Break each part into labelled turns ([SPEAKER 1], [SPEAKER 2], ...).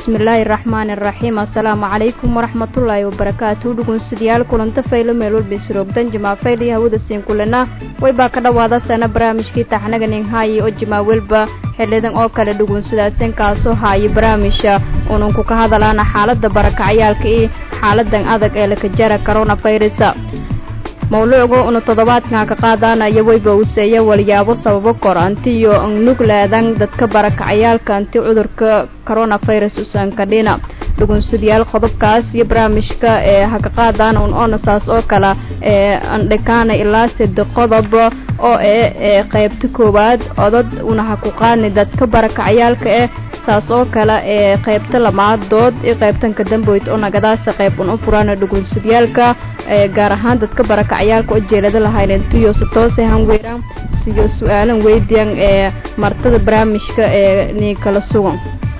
[SPEAKER 1] bismillaahi raxmaani raxiim assalaamu calaykum waraxmatullaahi wabarakaatu dhugunsidayaal kulanta faylo meelwalba isroogdan jimaa fayl iyo hawada siin kulana waybaa ka dhowaada sana barnaamijkii taxnaga ninhaayi oo jimaa welba xilidan oo kale dhugunsidaasan kaasoo haayo barnaamijka ununku ka hadalaana xaalada barakacyaalka iyo xaaladan adag ee lakajara coronavirus mawluucgu unu toddobaadkan ka qaadaanaya weyba useeya walyaabo sababo kor antiyo nugleedan dadka barakacayaalka anti cudurka coronavirus usankadhina dhugunsidayaal qodobkaas iyo barnaamijka ee haka qaadaan un onasaas oo kale ee andhikaana ilaa sade qodob oo ee qaybta koowaad odad una ha ku qaadni dadka barakacayaalka eh saas oo kale ee qaybta lamaad dood iyo qaybtanka damboyd oo nagadaasa qayb un u furana dhugunsidyaalka ee gaar ahaan dadka barakacayaalka oo jeelada lahaynentiyo si toose hanweeraan siyo su-aalan weydiyan ee martada barnaamijka ee nii kala sugan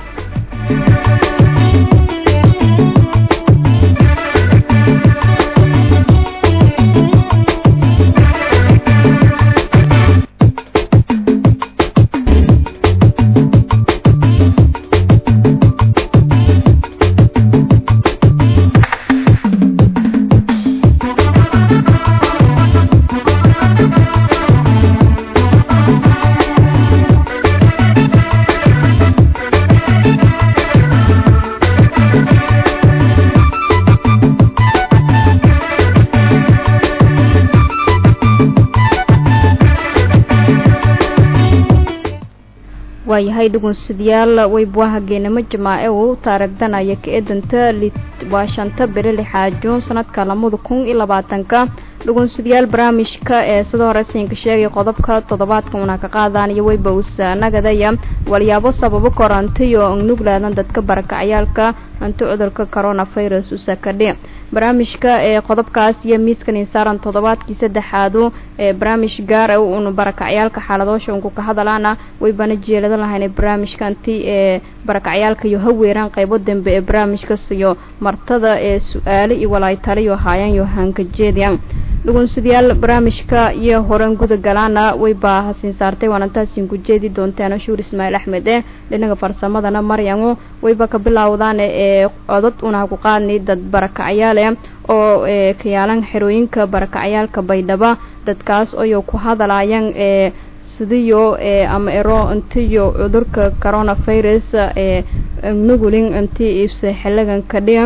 [SPEAKER 1] waayahay dhugunsidayaal weybuaha geenamo jamaace uu taaragdanaya ka-edanta waa shanta beri lixaad juun sanadka lamada kun iyo labaatanka dhugunsidayaal barnaamijka ee sida hore siinka sheegay qodobka toddobaadka una ka qaadaanayo weyba usa nagadaya walyaabo sababo korantayo nuglaadan dadka barakacyaalka anti cudurka coronavirus usakadhi barnaamijka ee qodobkaas iyo miiskan insaaran toddobaadkii saddexaadu ee barnaamij gaar a unu barakacyaalka xaaladoosha unku ka hadalaana waybana jeelada lahayn barnaamijkanti ee barakacyaalka iyo haweeraan qaybo dambe ee barnaamijka siyo martada ee su-aale iyo walaaytaliyo haayaan iyo hankajeediyan dhugunsidayaal barnaamijka iyo horan guda galaana waybaa hasiin saartay waanantaasin ku jeedi doontaan shuur ismaaciil axmed eh dhinaga farsamadana maryamu wayba ka bilaawdaan ee codod una ku qaadnay dad barakacyaale oo kayaalan xerooyinka barakacyaalka baydhaba dadkaas oyo ku hadalayan ee sidiyo ama ero intiyo cudurka coronavirus ee nugulin inti ibse xiligan kadhiga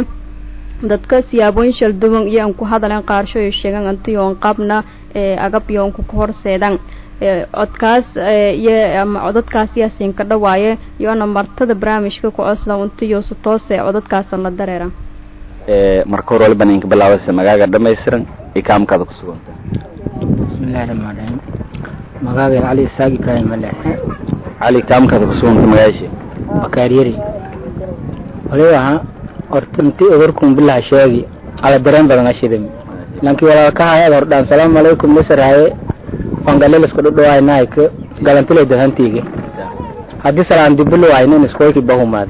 [SPEAKER 1] dadka siyaabooyin shalduwan iyo an ku hadaleen qaarsho ay sheegaan antiyo an qabna ee agabyo anku ka horseedan codkaas iyo ama codadkaas yaasiin ka dhawaaye iyoona martada barnaamijka ku cosla untiyo si toose codadkaasan la dareera
[SPEAKER 2] marka hore waliba ninka bilaabasa magaaga dhamaystiran iyo kaamkaada ku suganta
[SPEAKER 3] bismillahi raxmaan raxiim magaaga cali isaaq ibraahim ale
[SPEAKER 2] cali kaamkaada ku suganta magaashii
[SPEAKER 3] bakaaryari waliba ahaa horta inti odorkun bilaha sheegi ala dareen badan ashidam lanki walaalkahay ad hordhaan salaamu calaykum nisarhaye wangalilisku dhudhawaynayka galantile dahantiige haddii salaan dibilo waynin iskoyki bahumaade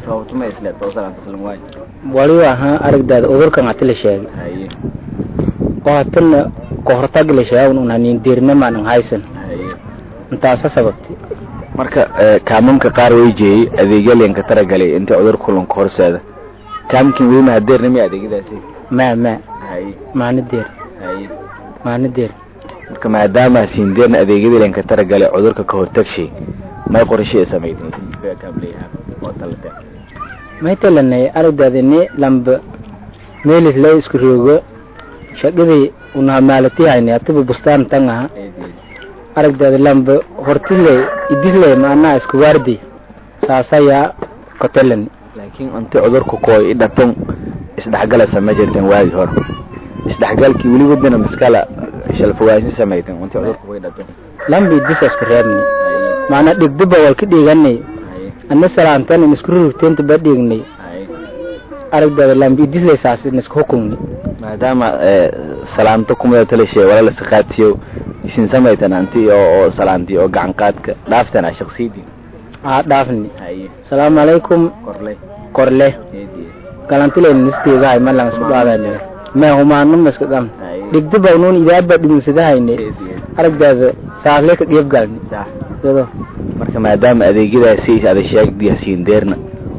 [SPEAKER 3] waliba ahaa aragdaada odorkan hatila sheegi oo hatana kahortagila sheegan un hanin diirnamaan haysan intaasa sababti
[SPEAKER 2] marka kaamamka qaar way jeeyey adeegyalyanka taragalay inta cudur kulanka horseeda kaamkin weli mahadeerna miya adeegyadaasi
[SPEAKER 3] maa maa maana deer maana deer
[SPEAKER 2] marka maadaama siindeerna adeegyadalyanka taragalay cudurka ka hortagshay may qorshe samaydeen
[SPEAKER 3] may talanay aragdaadini lamba meelis la isku roogo shaqadii unaha maalatihayni atiba bustaan tan aha aragdaada lamba hortile idisle maanaa isku waardi saasayaa kotelani
[SPEAKER 2] laakiin inti cudurka kooy i dhatan isdhexgala sama jirteen waagi hore isdhexgalkii weli wadana maskala shalfawaasin samayteen inti cudurka kooy dhatan
[SPEAKER 3] lamba idisa isku reebni maanaa dhigduba wal ka dhiiganay ana salaantan in isku rurugteenta ba dhiignay aragdaada lamba idisle saas in isku hukumni
[SPEAKER 2] maadaama salaanto kumada talashe walala saqaatiyo isin samaytan anti oo salaanti oo gacan qaadka dhaaftan a shaksiyadii
[SPEAKER 3] aa dhaafni salaamu calaykum
[SPEAKER 2] korle
[SPEAKER 3] korle galantilen nistigahay malang isku dhaadane me humaano maska dham dhigduba unuun idaaba dhiginsadahayne aragdaada saasle ka qiib galni
[SPEAKER 2] sax
[SPEAKER 3] yado
[SPEAKER 2] marka maadaama adeegyadaasi ada sheegdi hasiin deerna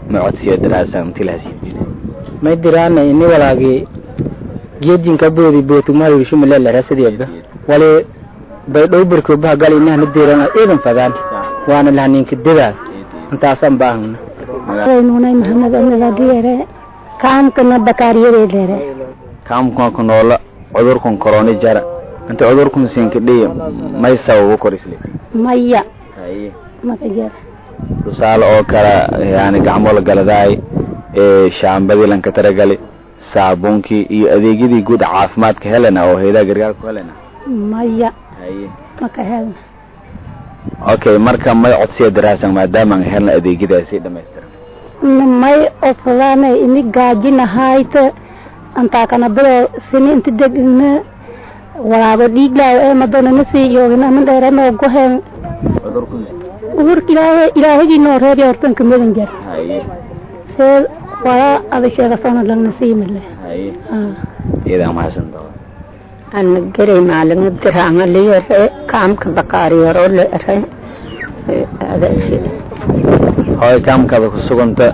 [SPEAKER 2] may codsiya daraasa intii lahasiin
[SPEAKER 3] may diraana ini walaagi geedinka boodi bootumaha shumalelarasadiyaba wali bay dhow barkoobaha gal inahna dirana iidan fadaan waana lahaninka dedaa intaasaan baahana
[SPEAKER 4] nunay maxamed anagagiyere kaamkana bakaariyadedere
[SPEAKER 2] kaamkan ku noola cudurkan koroni jara inta cudurkan siinka dhiya may sababo korisle
[SPEAKER 4] maya
[SPEAKER 2] haye
[SPEAKER 4] makajer
[SPEAKER 2] tusaale oo kale yani gacmo la galadaay ee shaambadii lanka taragali saabuunkii iyo adeegyadii guud caafimaadka helena oo haydaha gargaarka ku helena
[SPEAKER 4] maya
[SPEAKER 2] haye
[SPEAKER 4] maka helna
[SPEAKER 2] okay marka may codsiya daraasan maadaama aan helna adeegyadaasi dhamaystiran
[SPEAKER 4] may ofadaana ini gaajinahayte antaa kana bado sini inti degna walaabo dhiiglaaw ee madona nasii yoogina min dheeranoo gohen
[SPEAKER 2] cudurkan
[SPEAKER 4] urka ilaahay ilaahagii noo reebi hortanka madan jar
[SPEAKER 2] haye
[SPEAKER 4] see wala ada sheegasona lagna siimale
[SPEAKER 2] haye iyadaa mahadsan doona
[SPEAKER 4] ana geray maalimo diraanga liyare kaamka bakaariyaro leere
[SPEAKER 2] hooy kaamkaada ku suganta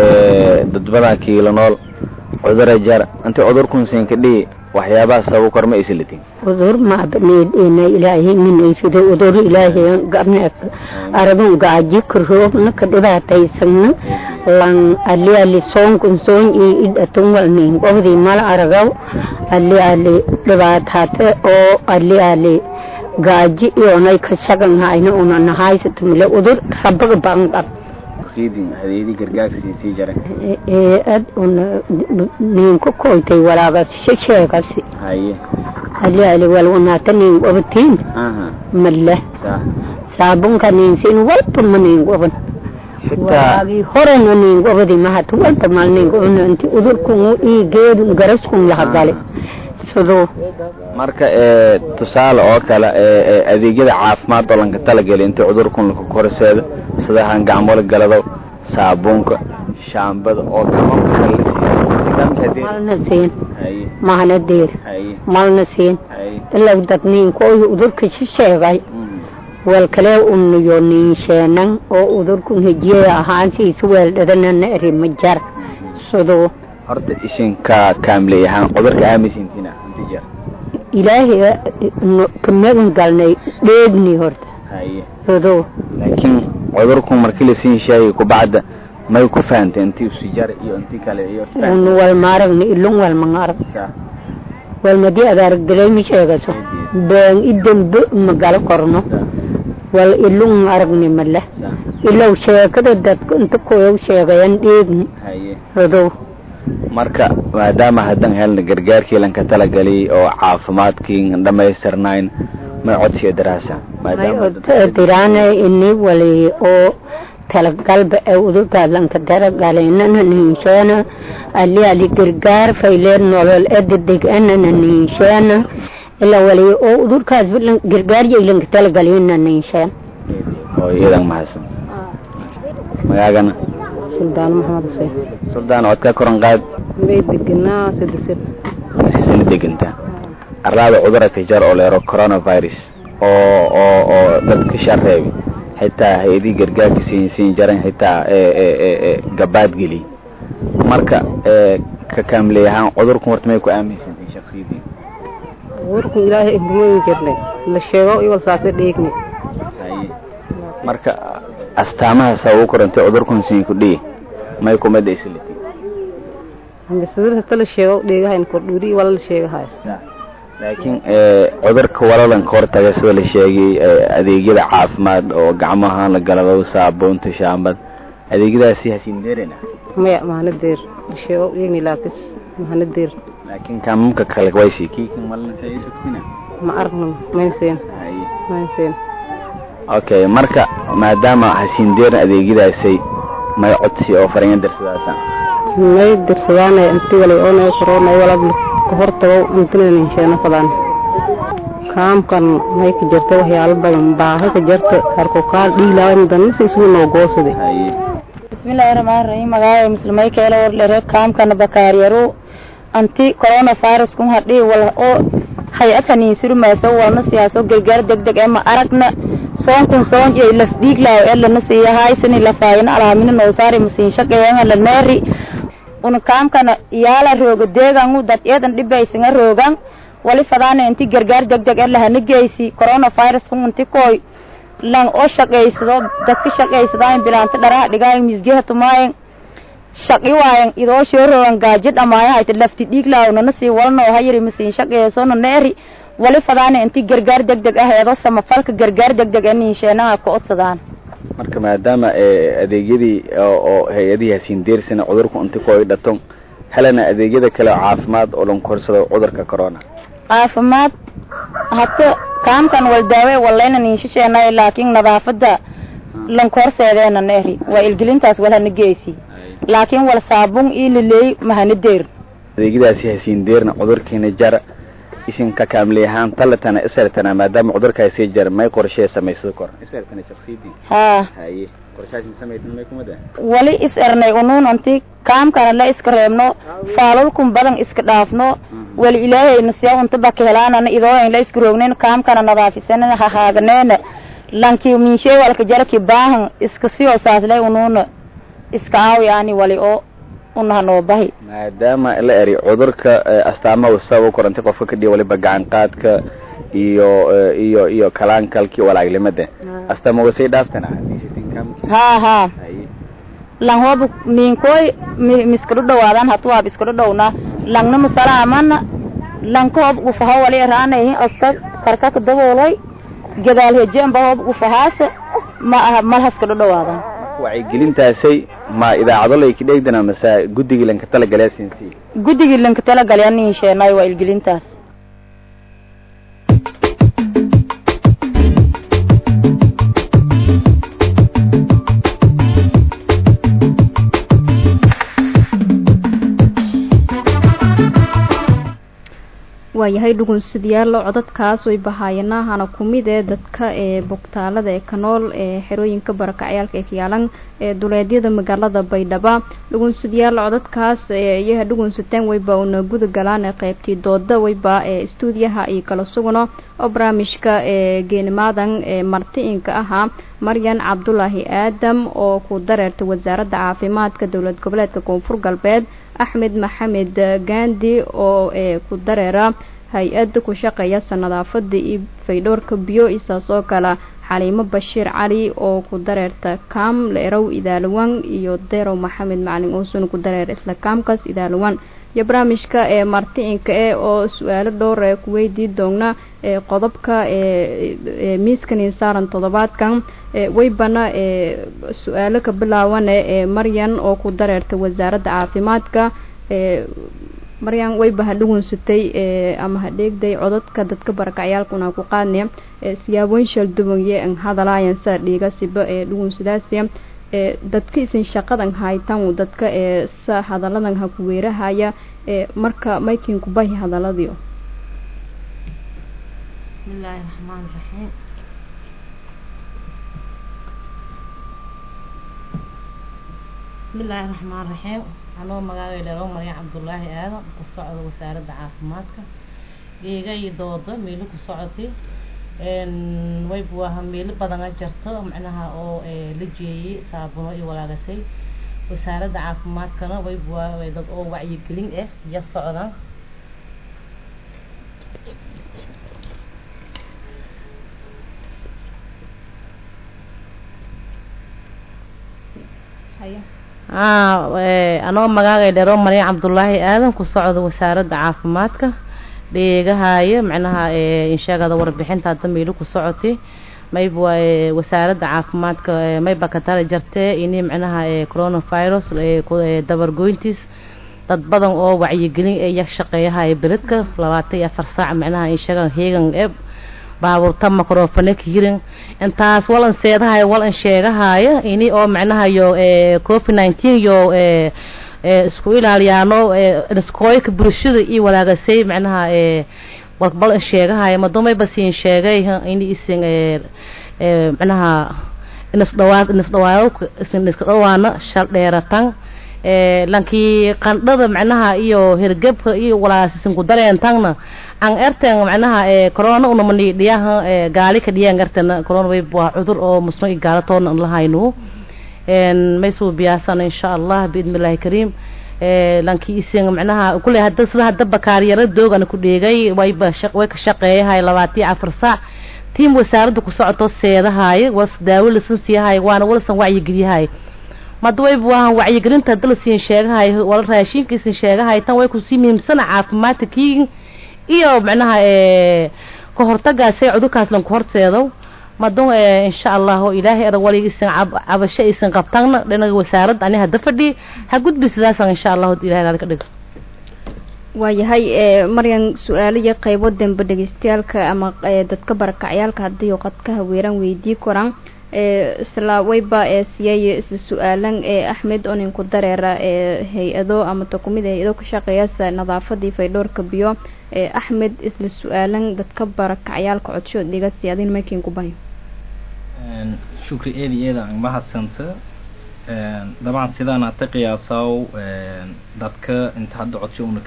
[SPEAKER 2] ee dadbadaa kiilo nool cudura jar inta cudurkan siinka dhihi waxyaabaha sababu kor ma islitin
[SPEAKER 4] udur maabneedhena ilaahay minaysida udur ilaahay gabne arabun gaaji karoobna ka dhibaataysagna lan ali ali soonkun soon ii idhatun walnin qobdi mal aragaw ali ali dhibaataate oo ali ali gaaji iyonay ka shagan hayna una nahaysatumile udur rabaga bangab
[SPEAKER 2] siidin hadeedii gargaarka sii sii jaray
[SPEAKER 4] ee ad una ninka koytay walaaga sheegasi
[SPEAKER 2] haye
[SPEAKER 4] ali ali walwanaata nin qobatiin
[SPEAKER 2] aha
[SPEAKER 4] male
[SPEAKER 2] saa
[SPEAKER 4] saabunka ninsin walba ma nin qoban
[SPEAKER 2] xitaa
[SPEAKER 4] walaagii horena nin qobadi mahata walba mal nin qoban inti udurkun ii geedun garaskun laha gale sidoo
[SPEAKER 2] marka ee tusaale oo kale ee ee adeegyada caafimaad oo lanka talageli inta cudurkan laku korseedo sida hangacmola galado saabuunka shaambada oo kamanka kale la siiyo
[SPEAKER 4] malna siin
[SPEAKER 2] haye
[SPEAKER 4] mahana deer
[SPEAKER 2] haye
[SPEAKER 4] malna siin
[SPEAKER 2] haye
[SPEAKER 4] ilaa dad ninkooyi udurka si sheegay wal kale unuyo niinsheenan oo udurkun hejiye ahaantiisa weeldhadanana erima jar sidoo
[SPEAKER 2] horta ishinka kaamiley ahaan cudurka aaminsintina inti jar
[SPEAKER 4] ilaahay ka magan galnay dheegni horta
[SPEAKER 2] haye
[SPEAKER 4] sidoo
[SPEAKER 2] laakiin cudurkan markii la siin sheegay kubacda may ku fahantay intii usi jar iyo intii kale iyo
[SPEAKER 4] un wal maaragni ilun wal mangarag
[SPEAKER 2] saa
[SPEAKER 4] wal madii adaarag dalay mi sheegaso been idambe magalo korno wal ilun aragni male
[SPEAKER 2] saa
[SPEAKER 4] ilow sheekada dadka inta koyow sheegayan dheegni
[SPEAKER 2] haye
[SPEAKER 4] sidoo
[SPEAKER 2] marka maadaama haddan helna gargaarkii lanka talageliyay oo caafimaadkii dhamaystirnayn may codsiya daraasa maadaama dad-
[SPEAKER 4] dirana ini wali oo talagalba ee udurkaalanka daragalenana ninsheena ali ali gargaar fayleer nolol ededeg enana ninsheena ila wali oo udurkaas bilan gargaar yaylanka talagalina ninsheen
[SPEAKER 2] oo iyadan mahadsan magaagana
[SPEAKER 4] suldaan maxamed xuseen
[SPEAKER 2] suldaan codka koran qaad
[SPEAKER 4] bay deganaa saddex
[SPEAKER 2] xisina degantaa arlaada cudurka jar oo leero coronavirus oo oo oo dadka shareebi xitaa hay-adii gargaarka siin siin jaran xitaa ee ee ee ee gabaad geli marka ee ka kaamiley ahaan cudurkan horta may ku aaminsantiin shaksiyadii
[SPEAKER 4] warku ilaahay ingumayn jirnay la sheego iwal saase dheegni
[SPEAKER 2] haye marka astaamaha sabab u korantay cudurkan siin ku dhihi may kumada islati
[SPEAKER 4] ambasadada kala sheego dheegahayn kordhuuri wala la sheegahay
[SPEAKER 2] laakiin ee cudurka walalan ka hortaga sida la sheegay ee adeegyada caafimaad oo gacmaha la galado saabuunta shaambad adeegyadaasi hasiin deerena
[SPEAKER 4] maya mahanadeer la sheego dheegni laakis mahanadeer
[SPEAKER 2] laakiin kaamamka kale waysi kiikan malin sa isugtina
[SPEAKER 4] ma aragno mayseen
[SPEAKER 2] haye
[SPEAKER 4] mayseen
[SPEAKER 2] okay marka maadaama hasiin deeran adeegyadaasay may codsi oo fariin darsadaasa
[SPEAKER 4] may dirsadaan inti wala oo corona wala ka hortago intina ninsheena fadaan kaamkan may ka jirta waxyaalo badan baahi ka jirta harkokaal dhiilaawan danisi isugu noo goosade
[SPEAKER 2] haye
[SPEAKER 5] bismillahi rahmaani rahiim magaayo muslimay keela warlere kaamkana bakaariyaro anti corona virus kun hadhii wala oo hay-adka niinsurmayso walna siyaaso gargaar degdeg ee ma aragna soonkun soon iyo laf dhiiglaaw ee lana siiya haysani lafaayina alaamina noo saari masiin shaqeeyanga la neeri una kaamkana iyaala rooga deegangu dad eedan dhibaysanga roogan wali fadaana inti gargaar degdeg ee lahana geysi coronavirus kun inti koy lan oo shaqaysado dadka shaqaysadaan bilaanta dharaha dhigaayo misgeha tumaayen shaqi waayan idoo shooroogan gaajo dhamaayo hayta lafti dhiiglaaw nana sii walnoo hayiri masiin shaqeeyasona neeri wali fadaana inti gargaar degdeg ah eedoo samafalka gargaar degdeg ee niinsheenaha ka odsadaan
[SPEAKER 2] marka maadaama adeegyadii oo hay-adihii hasiin deersina cudurku inti ku ay dhato helana adeegyada kale oo caafimaad oo lan korsado cudurka corona
[SPEAKER 5] caafimaad hata kaamkan wal daawe walayna niinshisheenay laakiin nadaafada lankoorseedeena neeri waa ilgelintaas walhana geysi laakiin wal saabun ii lileey mahana deer
[SPEAKER 2] adeegyadaasi hasiin deerna cudurkiina jara isinka kaamli ahaan talatana isartana maadaama cudurkaasi jar may qorshee samaysado kor isartana shakhsiyadii
[SPEAKER 5] haa
[SPEAKER 2] haye qorshaasin samaytana may kumada
[SPEAKER 5] wali is ernay unuun anti kaamkana la iska reebno faalulkun badan iska dhaafno wali ilaahayna siya unta baka helaanana idooyn la iska roognayn kaamkana nadaafisanana hahaaganeyna lanki miinshee walka jaraki baahan iska siyoo saaslay unuuna iska aawiyaani wali oo unaha noo bahi
[SPEAKER 2] maadaama la eri cudurka astaamaha sabab korantay qofka ka dhiya waliba gacan qaadka iyo iyo iyo kalaankalki walaaglimada astaama wasay dhaaftana
[SPEAKER 5] haa haa lang hooba miinkooy miskadu dhawaadan hatu waab iskadu dhowna langna masalaamana lanka hoob gufaha wali eraanayihin aska karkaka dabooloy gadaal hejeenba hoob gufahaase ma malhaskadu dhawaadan
[SPEAKER 2] wacyigelintaasay ma idaacado layka dheegdana mase guddigii lanka talagalyaa siinsi
[SPEAKER 5] guddigii lanka talagalyaa niinsheenay waa ilgelintaas
[SPEAKER 1] waayahay dhugunsidayaal codadkaas way bahaayanaahana kumid ee dadka ee bogtaalada ee kanool ee xerooyinka barakacyaalka ee kayaalan ee duleedyada magaalada baydhaba dhugunsidayaal codadkaas iyaha dhugunsateen wayba una guda galaan ee qeybtii dooda wayba ee stuudiyaha iyo kala sugno oo barnaamijka ee geenimaadan ee marti-inka ahaa maryan cabdulaahi aadam oo ku dareertay wasaaradda caafimaadka dowlad goboleedka koonfur galbeed axmed maxamed gandi oo ee ku dareera hay-adda ku shaqeeya nadaafada iyo faydhowrka biyo isaas oo kale xaliimo bashiir cali oo ku dareerta kaam leerow idaalawan iyo derow maxamed macalin uusun ku dareer isla kaamkaas idaalawan iyo barnaamijka ee marti-inka e oo su-aalo dhowr ee ku weydii doona ee qodobka ee miiskan saaran toddobaadkan waybana ee su-aalo ka bilaaban ee maryan oo ku dareerta wasaaradda caafimaadka ee maryan wayba ha dhugunsatay ama ha dheegday codadka dadka barakacyaalkuna ku qaadne siyaabooyin shalduwanye an hadalaayan sa dhiigasiba ee dhugunsadaasi ee dadka isin shaqadan haytan dadka ee sa hadaladan ha ku weerahaya ee marka maykin kubahi hadaladiio
[SPEAKER 6] bismillaahi raxmaani raxiim bismillaahi raxmaan raxiim anoo magaaga dheero maryan cabdulaahi aadan ku socda wasaaradda caafimaadka geega iyo dooda meelo ku socotay wayba waa meelo badana jarto macnaha oo la jeeyey saabuno iyo walaagasay wasaaradda caafimaadkana wayba waa dad oo wacyigelin ah ya socdaan anoo magaaga dheero maryan cabdulaahi aadan ku socda wasaaradda caafimaadka dheegahaayo macnaha insheegada warbixinta hadda meelo ku socotay mayba waa wasaaradda caafimaadka mayba ka tala jartee ini macnaha coronavirus dabargoyntiis dad badan oo wacyigelin ee yag shaqeeyahayo beledka labaatan iyo afar saac macnaha insheega heegan e baabuurta microfone ka hirin intaas walan seedahayo walan sheegahayo ini oo macnaha yo covid nineteen yo isku ilaaliyaano iskooyka bulshada iyo walaagasay macnaha walbal sheegahayo madumayba siin sheegay in isin macnaha inisdhawaa inisdhawaayo isin iska dhawaana shal dheeratan lankii qandhada macnaha iyo hergebka iyo walaasisin ku dareentangna an erten macnaha corona una mani dhiyaha gaali ka dhiyaan erten corona way waa cudur oo musno iyo gaala toona an lahaynu maysuu biyaasana insha allah biidnillahi kariim lankii isin macnaha kule hadda sida hadda bakaaryara doogana ku dheegay wayba way ka shaqeeyahay labaatiyo afar saac tiim wasaaradda ku socoto seedahaay was daawo lasan siiyahay waana walasan wacyigeliyahay mada wayba waahan wacyigelinta hadda lasiin sheegahay wala raashinkiisin sheegahay tan way kusii muhiimsana caafimaadka kii iyo macnaha ka hortagaasay cudurkaas lan ku horseedo madon insha allah ilaahay erag wali isan cabasho aysan qabtana dhinaga wasaaradda ani hadda fadhi ha gudbi sidaasan insha allah ilahay naad ka dhigo
[SPEAKER 1] waayahay maryan su-aalo iyo qaybo dambe dhegeystayaalka ama dadka barakacyaalka haddii qadka haweeraan weydii koraan isla wayba siyay isla su-aalan axmed oninku dareera hay-ado ama takumid hay-ado ka shaqeeyasa nadaafadii faydhowrka biyo axmed isla su-aalan dadka barakacyaalka codsho dhiga siyaadin maykin ku bayo
[SPEAKER 7] shukri eedi eeda aan mahadsanta dabcan sidaan hata qiyaasaw dadka inta hadda codsho una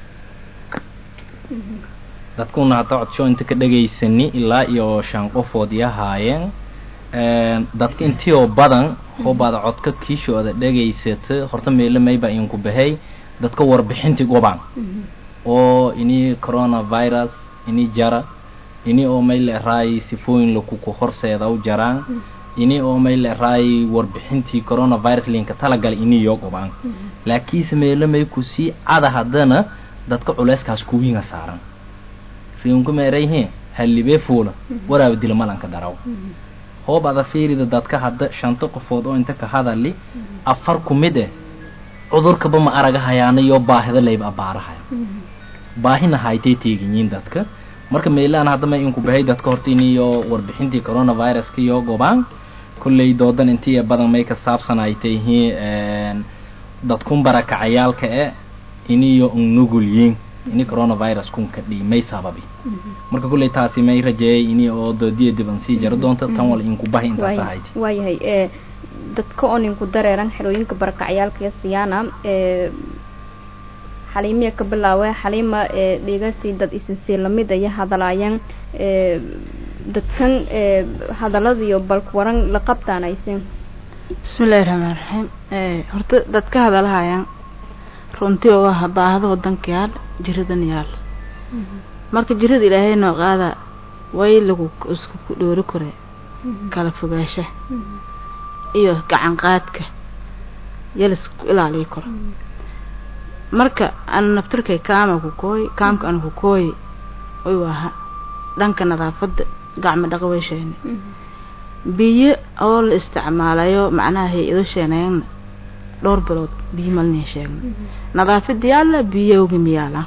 [SPEAKER 7] dadkuna hata codsho inta ka dhegaysani ilaa iyo shan qofood iyo haayeen dadka intii oo badan hoobaada codka kiishooda dhegaysata horta meelo mayba inku bahay dadka warbixintii gobaan oo ini coronavirus ini jara ini oo may leeraay sifooyin lakuku horseeda u jaraan ini oo may leeraay warbixintii coronavirus linka talagalay ini yoo gobaan laakiinse meelo may kusii cada haddana dadka culeyskaas kuwiinga saaran riinku meerayhe hallibee fuula waraaba dila malanka daraw hoob ada fiirida dadka hadda shanta qofood oo inta ka hadali afar ku mid eh cudurkaba ma aragahayaana iyo baahida layba abaarahaya baahina haytay teeginyiin dadka marka meelaan hadda may inku bahay dadka horta iniyo warbixintii coronaviruska iyo gobaan kolley doodan intii badan may ka saabsan ay tayihiin dadkun barakacayaalka e iniyo nugulyiin ini coronavirus kun ka dhii may sababi marka kolley taasi may rajeeyay ini oo doodiya dib an sii jaro doonta tan wal inku bahay intaas ahayti
[SPEAKER 1] waayahay e dadka oo ninku dareeran xerooyinka barakacyaalka iyo siyaana e xaliimiya ka bilaawe xaliima e dhigasi dad isinsii lamid aya hadalaayeen e dadkan e hadaladiyo balku waran la qabtaanaysin
[SPEAKER 8] bismillahi raxmaan raxiim horta dadka hadalahayaan runtii oo ah baahada wadanka yaal jiradan yaal marka jirada ilaahay noo qaada way lagu isku dhoori kore kala fogaasha iyo gacan qaadka yala isku ilaaliyi karo marka ana naftarkay kaama ku kooy kaamka ana ku kooyi way waaha dhanka nadaafadda gacmo dhaqa way sheene biyo oo la isticmaalayo macnaha hay-ado sheeneeyana dhowr bilood biyo malina sheegna nadaafada yaalla biyowga miyaala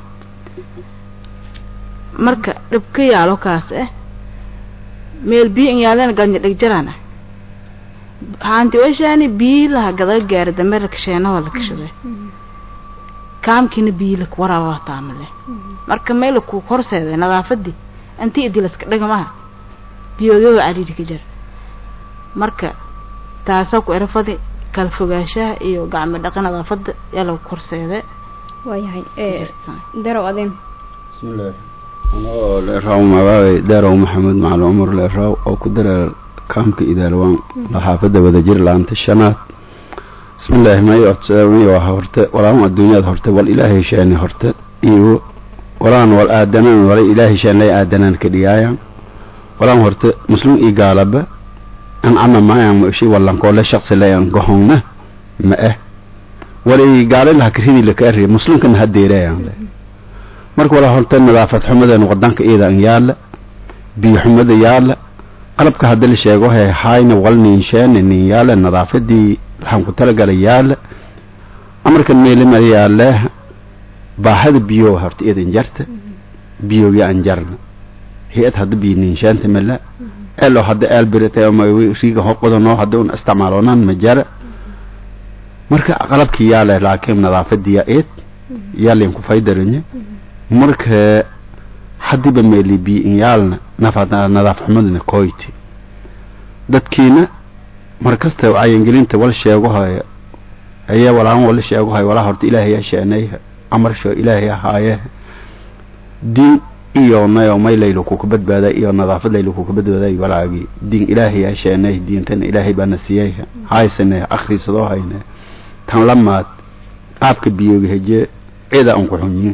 [SPEAKER 8] marka dhibka yaalo kaas ah meel biyo in yaaleen galnya dhegjaraan ah haanti washaani biyi laha gadaga gaari dameer lakasheenahoo la kashaday kaamkiina biyi lak waraaba taamale marka meel ku horseeday nadaafadii intii idii laska dhagamaha biyoodooda cariiri ka jira marka taasaa ku erafadi kala fogaanshaha iyo gacmo dhaqa nadaafada yaa lagu horseede
[SPEAKER 1] waayahay darow adin
[SPEAKER 9] bismillaah anoo leeraaw magaabay daarow maxamed macali cumar leeraaw oo ku dareer kaamka idaalwaan laxaafada wadajir laanta shanaad bismillaahi may may waa horte walaan adduunyada horte wal ilaahay sheeni horte iyo walaan wal aadanaan wala ilaahay sheen lay aadanaan ka dhigaayan walaan horte muslim iyo gaalaba an ama maayaan mushi walankoole shaqsi layan gohongna ma eh walay gaale laha kiridi laka arri muslimkana hadeerayan le marka walaa horta nadaafad xumadeena wadanka iyada an yaala biyo xumada yaala qalabka hadda la sheego he hayna wal ninsheena nin yaala nadaafadii waxaan ku talagala yaala amarkan meelima yaale baahada biyo horta iyadan jarta biyogi an jarna hay-ad hadda biyo ninsheenta mala elo hadda eelbirita ama riiga hoqodano hadda un isticmaaloonan ma jara marka qalabkii yaale laakiin nadaafadiya eed yaalin ku faydaranye marka hadiba meeli biin yaalna nadaaf xumadna koyti dadkiina markasta wacyigelinta wal sheegahayo ayaa walahan wala sheeguhay walaa horta ilaahayaa sheenay amarsho ilaahay ahaaye diin iyo nayo may laylu kuka badbaaday iyo nadaafad laylu kuka badbaaday walaagii diin ilaahayaa sheenay diintana ilaahay baana siiyey haysane akhrisadoo hayne tan lamaad aabka biyooga heje cida aan ku xunyin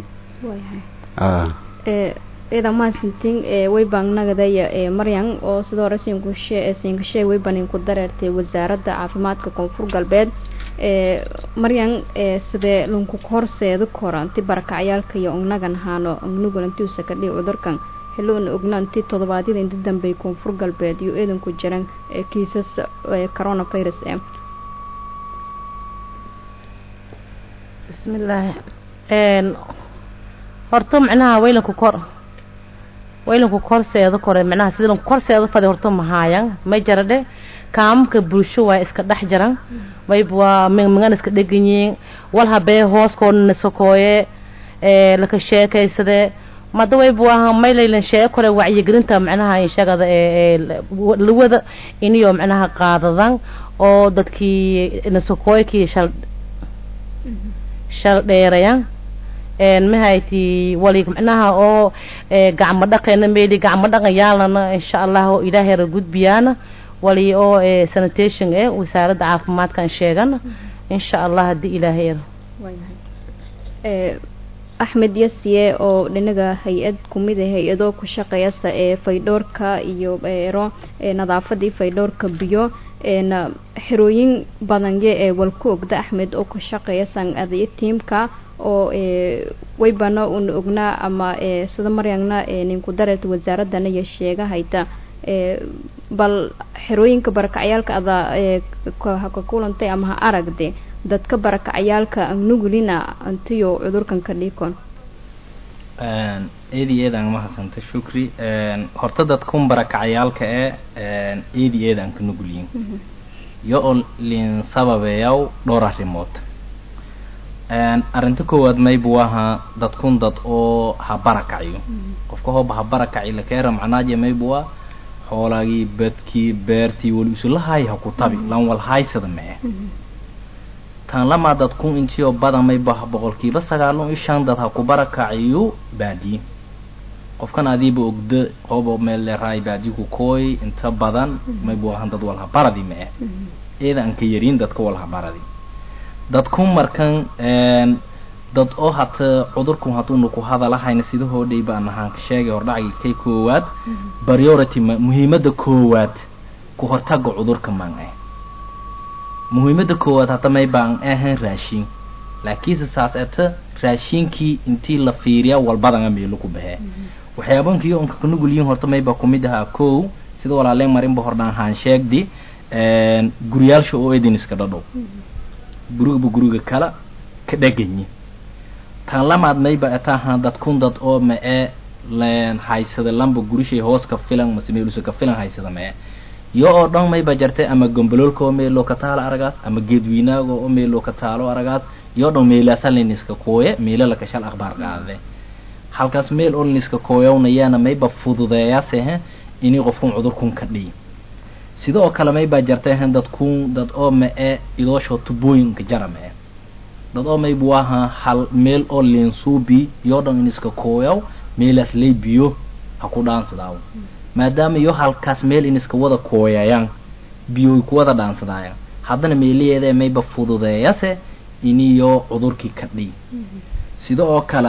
[SPEAKER 1] ida maasintin way baannagadaya maryan oo sidoo hore siinkushe siinkashee way banin ku dareertay wasaaradda caafimaadka koonfur galbeed maryan sidee lunku horseeda koranti barakacyaalka iyo ognagan haano ognugan intiusa ka dhihi cudurkan xilloona ogna intii toddobaadyada inta dambey koonfur galbeed iyo eedanku jiran kiisas coronavirus e
[SPEAKER 6] bismillaahi horta macnaha waylanku kor waylanku korseeda kore macnaha sidii lanku korseeda fadi horta mahaayan may jaradhe kaamamka bulsho waa iska dhex jaran mayb waa mingmingan iska dheganyiin wal habee hooskoodana sokooye laka sheekaysade mada wayb waa maylaylan sheego kore wacyigelinta macnaha inshagada lawada iniyo macnaha qaadadan oo dadkii nasokooykii shal shal dheerayan mahayti wali macnaha oo gacmo dhaqeena meeli gacmo dhaqan yaalana insha allah ilaahay ra gudbiyaana wali oo sanitation eh wasaaradda caafimaadkan sheegana insha allah haddii ilaahay ra
[SPEAKER 1] axmed yasiye oo dhinaga hay-ad kumid a hay-adoo ku shaqeeyasa ee faydhoorka iyo ero nadaafadii faydhoorka biyo na xerooyin badanye ee walku ogda axmed oo ku shaqeeyasan adayo tiimka oo waybana una ognaa ama sida maryangna ninku dareerta wasaaradana iyo sheega hayta bal xerooyinka barakacyaalka ada haka kulantay ama ha aragde dadka barakacyaalka nugulina antiyo cudurkan ka dhiikon
[SPEAKER 7] eedi eedaan mahadsanta shukri horta dadkun barakacyaalka ee eedi eedaan ka nugulyin yo oo lin sababeeyaw dhowr arrimood arrinta koowaad maybu ahaa dadkun dad oo ha barakaciyo qofka hooba ha barakaci lakeera macnaaje maybu ah xoolaagii badkii beertii wali isulahay ha ku tabi lan wal haysada mee tan lamaa dadkun intiyo badan mayba boqolkiiba sagaalun iyo shan dad ha ku barakaciyo baadiye qofkan adiiba ogda hooba meel leeraay baadiye ku kooy inta badan maybu ahan dad wal ha baradi mee eeda aan ka yarin dadka wal ha baradi dadku markan dad oo hata cudurku haduuna ku hadalahayna sidahoodhay baan ahaan ka sheegay hordhacgii kay koowaad priority ma muhiimadda koowaad ku hortaga cudurka maan ah muhiimadda koowaad hata may baan ahayn raashin laakiinse saas ata raashinkii intii la fiiriya walbadanga meelo ku baxee waxyaabankii onka ka nugulyihin horta mayba kumid ahaa kow sida walaaleen marinba hordhaan haan sheegdi guryaalsha oo edin iska dhadhow gurigaba guriga kala ka dheganyi tan lamaad mayba ataahan dadkun dad oo ma-e len haysada lamba gurishay hoos ka filan mase meelusa ka filan haysada ma-e yo oo dhan mayba jartay ama gombololka oo meeloo ka taalo aragaas ama geedwiinaaga oo meeloo ka taalo aragaas yo dhan meelaasaliniska kooye meelo laka shal akhbaar qaade halkaas meel oo liniska kooyownayaana mayba fududeeyaase inii qofkun cudurkun ka dhiy sidoo kale maybaa jartay ahan dadkun dad oo ma-e idoosho tubooyinka jara ma-e dad oo maybu ahaa hal meel oo linsuubi yoo dhan in iska kooyaw meelaas lay biyo ha ku dhaansadaaw maadaama iyo halkaas meel in iska wada kooyayaan biyoy ku wada dhaansadaayaan haddana meelayeeda mayba fududeeyase iniyo cudurkii ka dhiy sida oo kale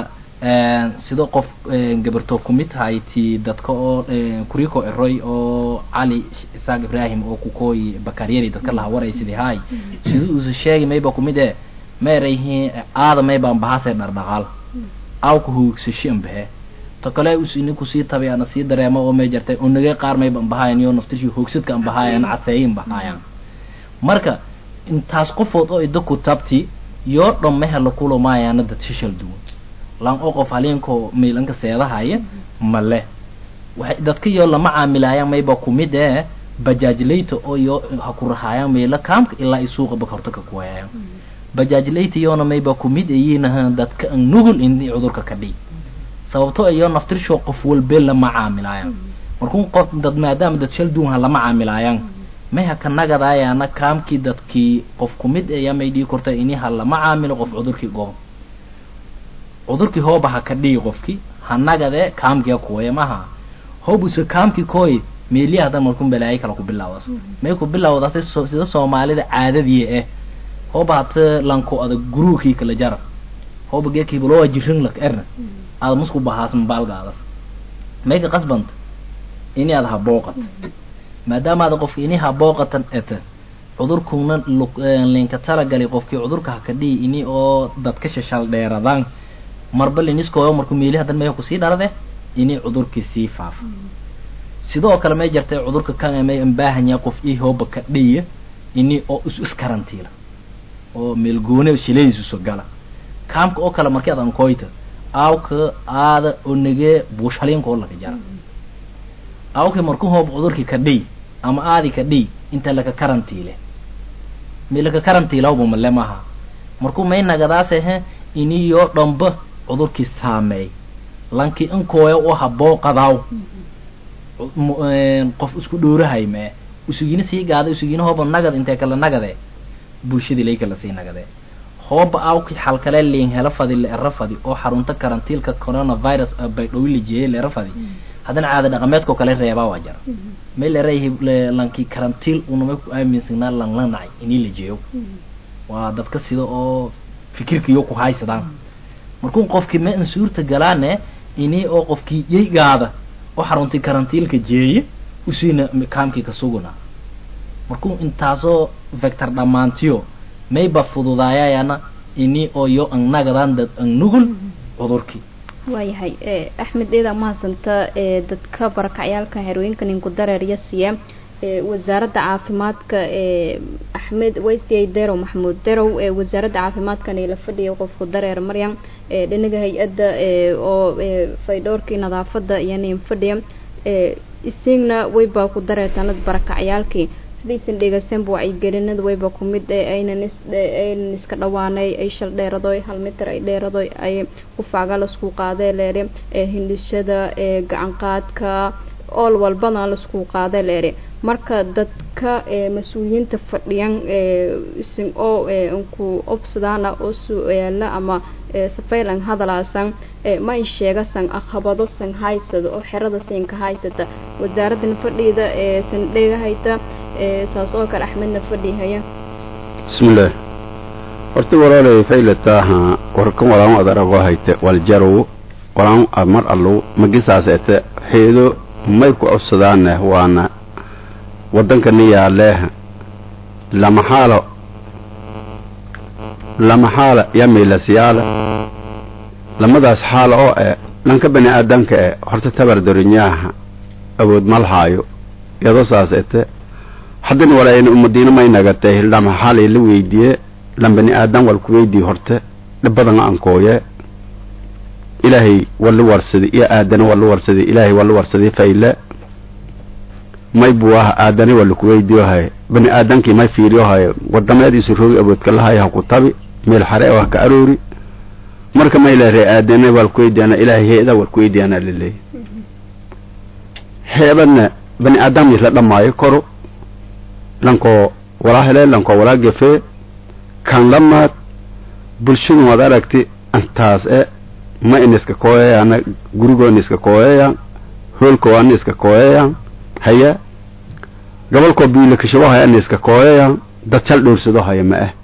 [SPEAKER 7] sida qof gabartoo kumid tahay ti dadka oo kuriko eroy oo cali isaaq ibrahim oo kukooyi bakaryari dadka laha waray sidii haay sida uusa sheegi mayba kumid e maerayhi aada maybaan bahase dhardhaqaal awka hoogsashian bahe to kale us iniku sii tabay ana sii dareemo oo may jartay onagay qaar mayban bahaayan iyo naftishii hoogsadka an bahaayan cadseeyin bahaayan marka intaas qofood oo ida ku tabti yoo dhan meha la kulamayaana dad shishal duwan lan oo qof haliinko miilanka seedahaya male waxay dadka yoo lama caamilaayaan mayba kumid ee bajaajlayta oo yoo ha ku rahaayaan meelo kaamka ilaa i suuqa baka horta ka kuwayayaan bajaajlayta yoona mayba kumid ayiinaha dadka an nugul in cudurka ka dhiy sababto iyo naftirshoo qof walbe lama caamilaayaan markun qof dad maadaama dad shal duunha lama caamilaayaan may haka nagadaayana kaamkii dadkii qof kumid ayaa may dhii korta ini halama caamilo qof cudurkii gobo cudurkii hooba haka dhii qofkii ha nagade kaamkiga kuwaya maha hoobuse kaamkii kooy meeliya hadan markun balaayo kala ku bilaawas may ku bilaawdata sida soomaalida caadadii eh hooba hata lanko ada guruukii kala jara hooba geekiibalowa jirin lak erna aada musku bahaas mabaalgaadas may ka qasbanta ini aada habooqat maadaama aada qofki ini habooqatan eta cudurkuna linka talagali qofkii cudurka haka dhihi ini oo dadka shashal dheeradaan marba liniskooyo marku meeli hadan may kusii dharade ini cudurkii sii faafo sidoo kale may jartay cudurka kan may ambaahanya qof ii hooba ka dhiya ini oo is iskarantiila oo meelgoone shiladiisuso gala kaamka oo kale markii adan koyta aawka aada onagee buushaliinka oo laka jara aawkii marku hoob cudurkii ka dhiy ama aadi ka dhiy inta laka karantiile mi laka karantiilawba male maha markuu may nagadaase iniyo dhamba cudurkii saameey lankii inkooya u habooqadaaw qof isku dhoorahay mee usugina sii gaada usugina hooba nagad intee kala nagade bulshadii lay kala sii nagade hooba awki xalkale liin hela fadi leera fadi oo xarunta karantiilka coronavirus bay dhowli jeeyay leera fadi haddana caada dhaqameedkao kale reebaa waa jara may leerayahay lankii karantiil unamay ku aaminsanaa lanlanacay inii la jeeyo waa dadka sida oo fikirkiyo ku haysadaan markuu qofkii ma insuurta galaane inii oo qofkii yeygaada oo xaruntii karantiilka jeeye usiina kaamkii ka suguna markuu intaasoo vector dhammaantiyo mayba fududaayayana ini oo yo ang nagadaan dad ang nugul cudurkii
[SPEAKER 1] waayahay axmed eeda mahadsanta ee dadka barakacyaalka herooyinka ninku dareerya siiya wasaaradda caafimaadka ee axmed waysiyay derow maxamuud derow ee wasaaradda caafimaadkan la fadhiya qofku dareer maryam ee dhinaga hay-adda oo faydhoorkii nadaafada iyo nin fadhiya isiigna waybaa ku dareertanad barakacyaalkii sidaysan dhegeysanba wacyigelinada wayba ku mid aynan aynan iska dhawaanay ay shal dheeradoy hal mitir ay dheeradoy ay qufaaga lasku qaadee leere hindhishada gacan qaadka ool walbana lasku qaadee leere marka dadka mas-uuliyiinta fadhiyan isin oo nku obsadaana oo su-aala ama safaylan hadalaasan ma in sheegasan aqabado san haysada oo xerada siinka haysata wasaaraddan fadhiida san dhegahayta saas oo kale axmedna fadhihaya
[SPEAKER 9] bismillaah horta walaalay faylataaha warkan walaan adarago hayte waljarow walaan mar allow magisaas ete xeedo may ku codsadaane waana waddankani yaaleeh lama xaalo lama xaala yamilasyaala lamadaas xaala oo eh dhanka bani aadamka eh horta tabar dorinyaaha awood malhaayo iyadoo saas ete haddana walaayna umadiina may nagatay lama xaal la weydiiye lan bani aadam wal ku weydiiye horte dhibadan ankooye ilaahay wala warsaday iyo aadana wala warsaday ilaahay wala warsaday fayle may buwaha aadani wala ku weydiiyohay bani aadamkii may fiiriyohay wadameediisu roogi awoodka lahay ha ku tabi meel xare oo ha ka aroori marka may leeray aadana wal ku weydiiyana ilaahay heeda wal ku weydiiyana laleeyahy heebadna bani aadam la dhamaayo koro lankoo walaa hele lankoo walaa gefee kan lamaad bulshadu waad aragti intaas e ma in iska kooyayaan gurigoona iska kooyayaan hoolkoana iska kooyayaan haya gobolkoo biilakashabohaya ana iska kooyayaan dad jal dhowrsado haya ma ah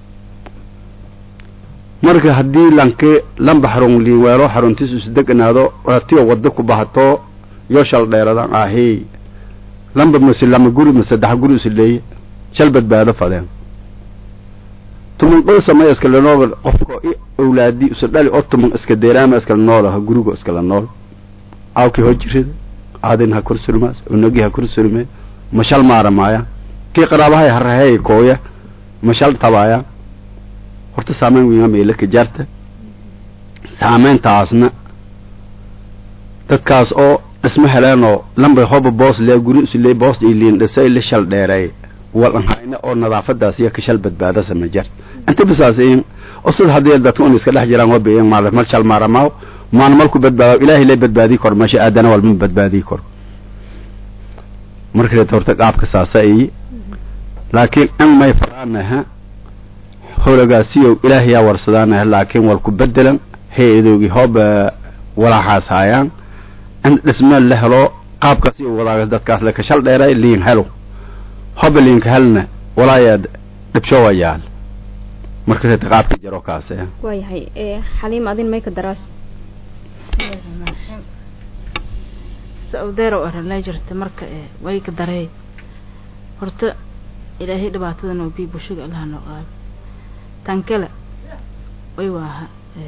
[SPEAKER 9] marka haddii lanki lamba xarun liinweelo xaruntiis isdeganaado ratiyo waddo ku bahato yoo shal dheeradaan ahey lamba mase lama guri ma saddex guri isleeye shal badbaado fadeen tuman dhowsamaya iskala nool qofka i awlaadi isu dhali oo tuman iska deeraama iskala nool aha gurigo iskala nool awkii hoo jirida aadin ha kor surmaas unagi ha kor surme mashal maaramaaya kii qaraabahay haraheey kooya mashal tabaaya horta saameyn wiima meela ka jaarta saameyntaasna dadkaas oo dhisma heleenoo lambay hoba boos lee guri islee boos iliin dhisay la shal dheereey walan hayna oo nadaafadaas iyo ka shal badbaada sama jart inta bisaas in oo sida haddii dadka un iska dhex jiraan waa beeyan maal mal shal maaramaaw maan malku badbaado ilaahay lee badbaadii kor meesha aadana walma badbaadii kor marka horta qaabka saasa ay laakiin in may faraanaha howlagaasiyow ilaahayaa warsadaanaha laakiin wal ku bedelan hay-adoogi hoob walaaxaas haayaan in dhismeel la helo qaabkaasi wadaaga dadkaas le kashal dheeray liin helo hoba liinka helna walaayaa dhibsho wayaal marka reeta qaabka jaro kaase
[SPEAKER 1] waayahay xaliim adin mayka daraas
[SPEAKER 8] saudeer oo arrinlaa jirta marka way ka darey horta ilaahay dhibaatadan oo bii bulshada allaha noo qaado tan kale way waaha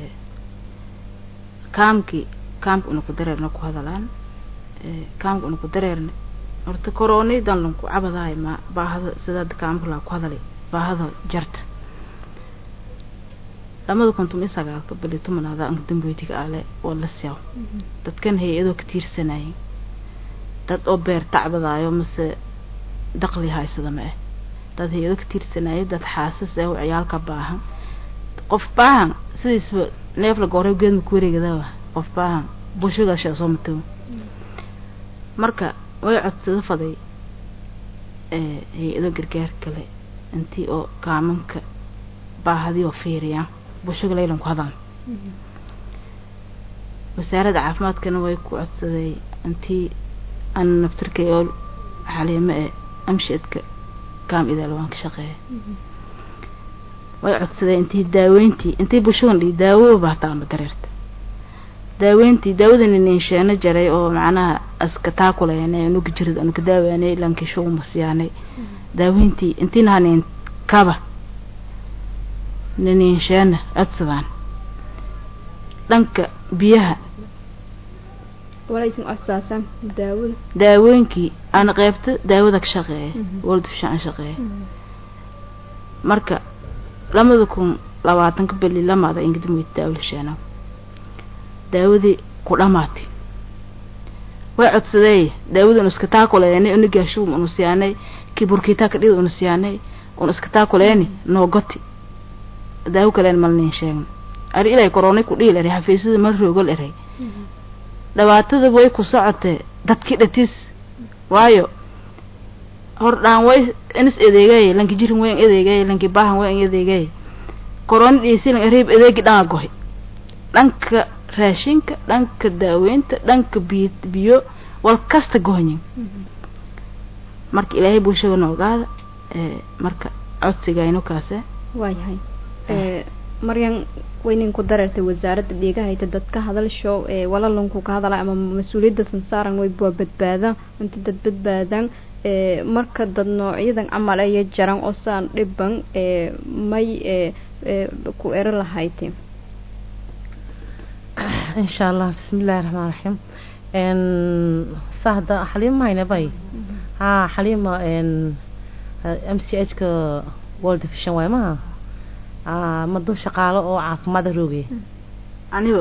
[SPEAKER 8] kaamkii kaamka una ku dareerna ku hadalaan kaamka una ku dareerna horta koronidan lanku cabadaay ma baahada sidaad kaamka laa ku hadalay baahada jarta lamada konton iyo sagaalka bali tumanaada anka damboytiga ale waa la siyaw dadkan hay-adoo ka tiirsanayay dad oo beer tacbadaayo mase daqli haysada ma ah dad hay-ado ka tiirsanayay dad xaasas ah oo ciyaalka baahan qof baahan sidiisba neef la goorey geedma ku wareegadawa qof baahan bulshadaas shaa soo matoo marka way codsado faday hay-ado gargaar kale intii oo kaamanka baahadii oo fiiriyaan bulshada laylan ku hadaan wasaaradda caafimaadkana way ku codsaday intii an naftirkay oo xaliimo ee amshidka kaam idaalwaan ka shaqeeya way codsadeen intii daaweyntii intii bulshadan dhii daawo baahtaanba dareerta daaweyntii daawadani ninsheeno jaray oo macnaha aska taakuleene nuga jirid anuka daawaanay lankisho umasiyaanay daaweyntii intii nahanin kaba nininsheena codsadaan dhanka biyaha
[SPEAKER 1] walaysan codsaasan daawada
[SPEAKER 8] daawooyinkii aan qeybta daawada ka shaqeeya waldusha aan shaqeeya marka lamada kun labaatanka beli lamaada ingidamweyta daawlasheena daawadii ku dhamaatay way codsadey daawada unu iska taakuleeni unu gaashuum unu siyaanay kiburkitaa kadhida unu siyaanay unu iska taakuleeni noogoti daawo kaleen malnin sheegna ari ilay koronay ku dhiil eray xafiisyada mal roogol eray dhibaatada way ku socotee dadkii dhatiis waayo hor dhaan way inis edeegay lanki jirin wayn edeegay lanki baahan wayn edeegay korona dhiisilan ariib edeegi dhanga gohay dhanka raashinka dhanka daaweynta dhanka biyo biyo wal kasta gohanyin marka ilaahay bulshada noogaada marka codsigayno kaase
[SPEAKER 1] waayahay maryan waynin ku dareertay wasaaradda dhiigahayta dadka hadalsho walalanku ka hadala ama mas-uuliyadda sansaaran way waa badbaadaan inta dad badbaadaan marka dad noocyadan camal aya jaran oo saan dhiban may ku ero lahayte
[SPEAKER 6] insha allah bismillahi raxmaan raxiim sahda xaliima hayna bay ha xaliima m c h ka world division waay maha maduu shaqaalo oo caafimaada roogay
[SPEAKER 8] anigo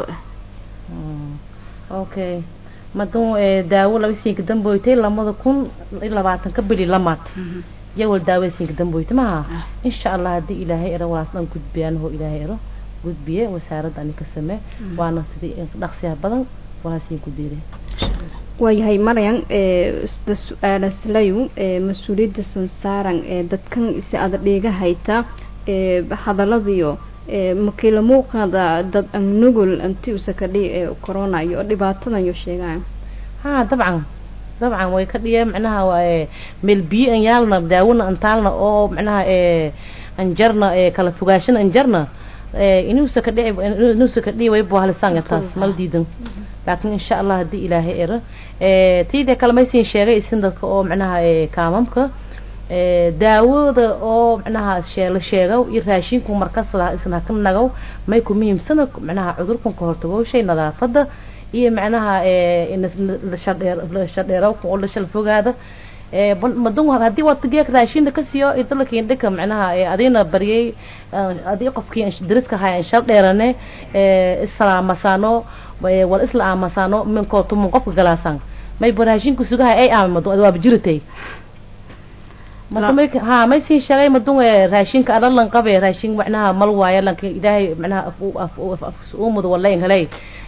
[SPEAKER 6] okay maduu daawo laba siinka damboytay lamada kun iyo labaatanka bili lamaad iyagoo daawo siinka damboytay maha insha allah haddii ilaahay ero walaas dhan gudbiyaan hoo ilaahay ero gudbiye wasaaradda ani ka samee waana sidii dhaqsiyaha badan walaasiin ku diiday
[SPEAKER 1] waayahay maryan sida su-aalaslayu mas-uuliyadda sansaaran dadkan si ada dhiiga hayta hadaladiyo makiila muuqaada dad an nugul inti usa ka dhi corona iyo dhibaatadan yo sheegaan
[SPEAKER 6] ha dabcan dabcan way ka dhiya macnaha waaye meel biyo an yaalna daawona an taalna oo macnaha anjarna kala fogaashana anjarna inuusa ka dhici inuusa ka dhici way buhalisanga taas mal diidan laakiin insha allah haddii ilaahay ero tiida kale maysin sheegay isin dadka oo macnaha kaamamka daawada oo macnaha sheela sheegow iyo raashinku markasada isna ka nagow may ku muhiimsana macnaha cudurkan ka hortago shay nadaafada iyo macnaha shadheerowka oo la shal fogaada madun haddii waad geek raashinda ka siiyo idalakiin dhika macnaha adina baryay adii qofkii dariska haya shal dheerane islaamasaano wal isla aamasaano minkoo tumun qofka galaasan may baraashinku sugahay ay aamado waaba jiratay marka ha may sii sheegay madun raashinka adalan qabe raashin macnaha mal waayo lanka ilaahay macnaha umudo walayn helay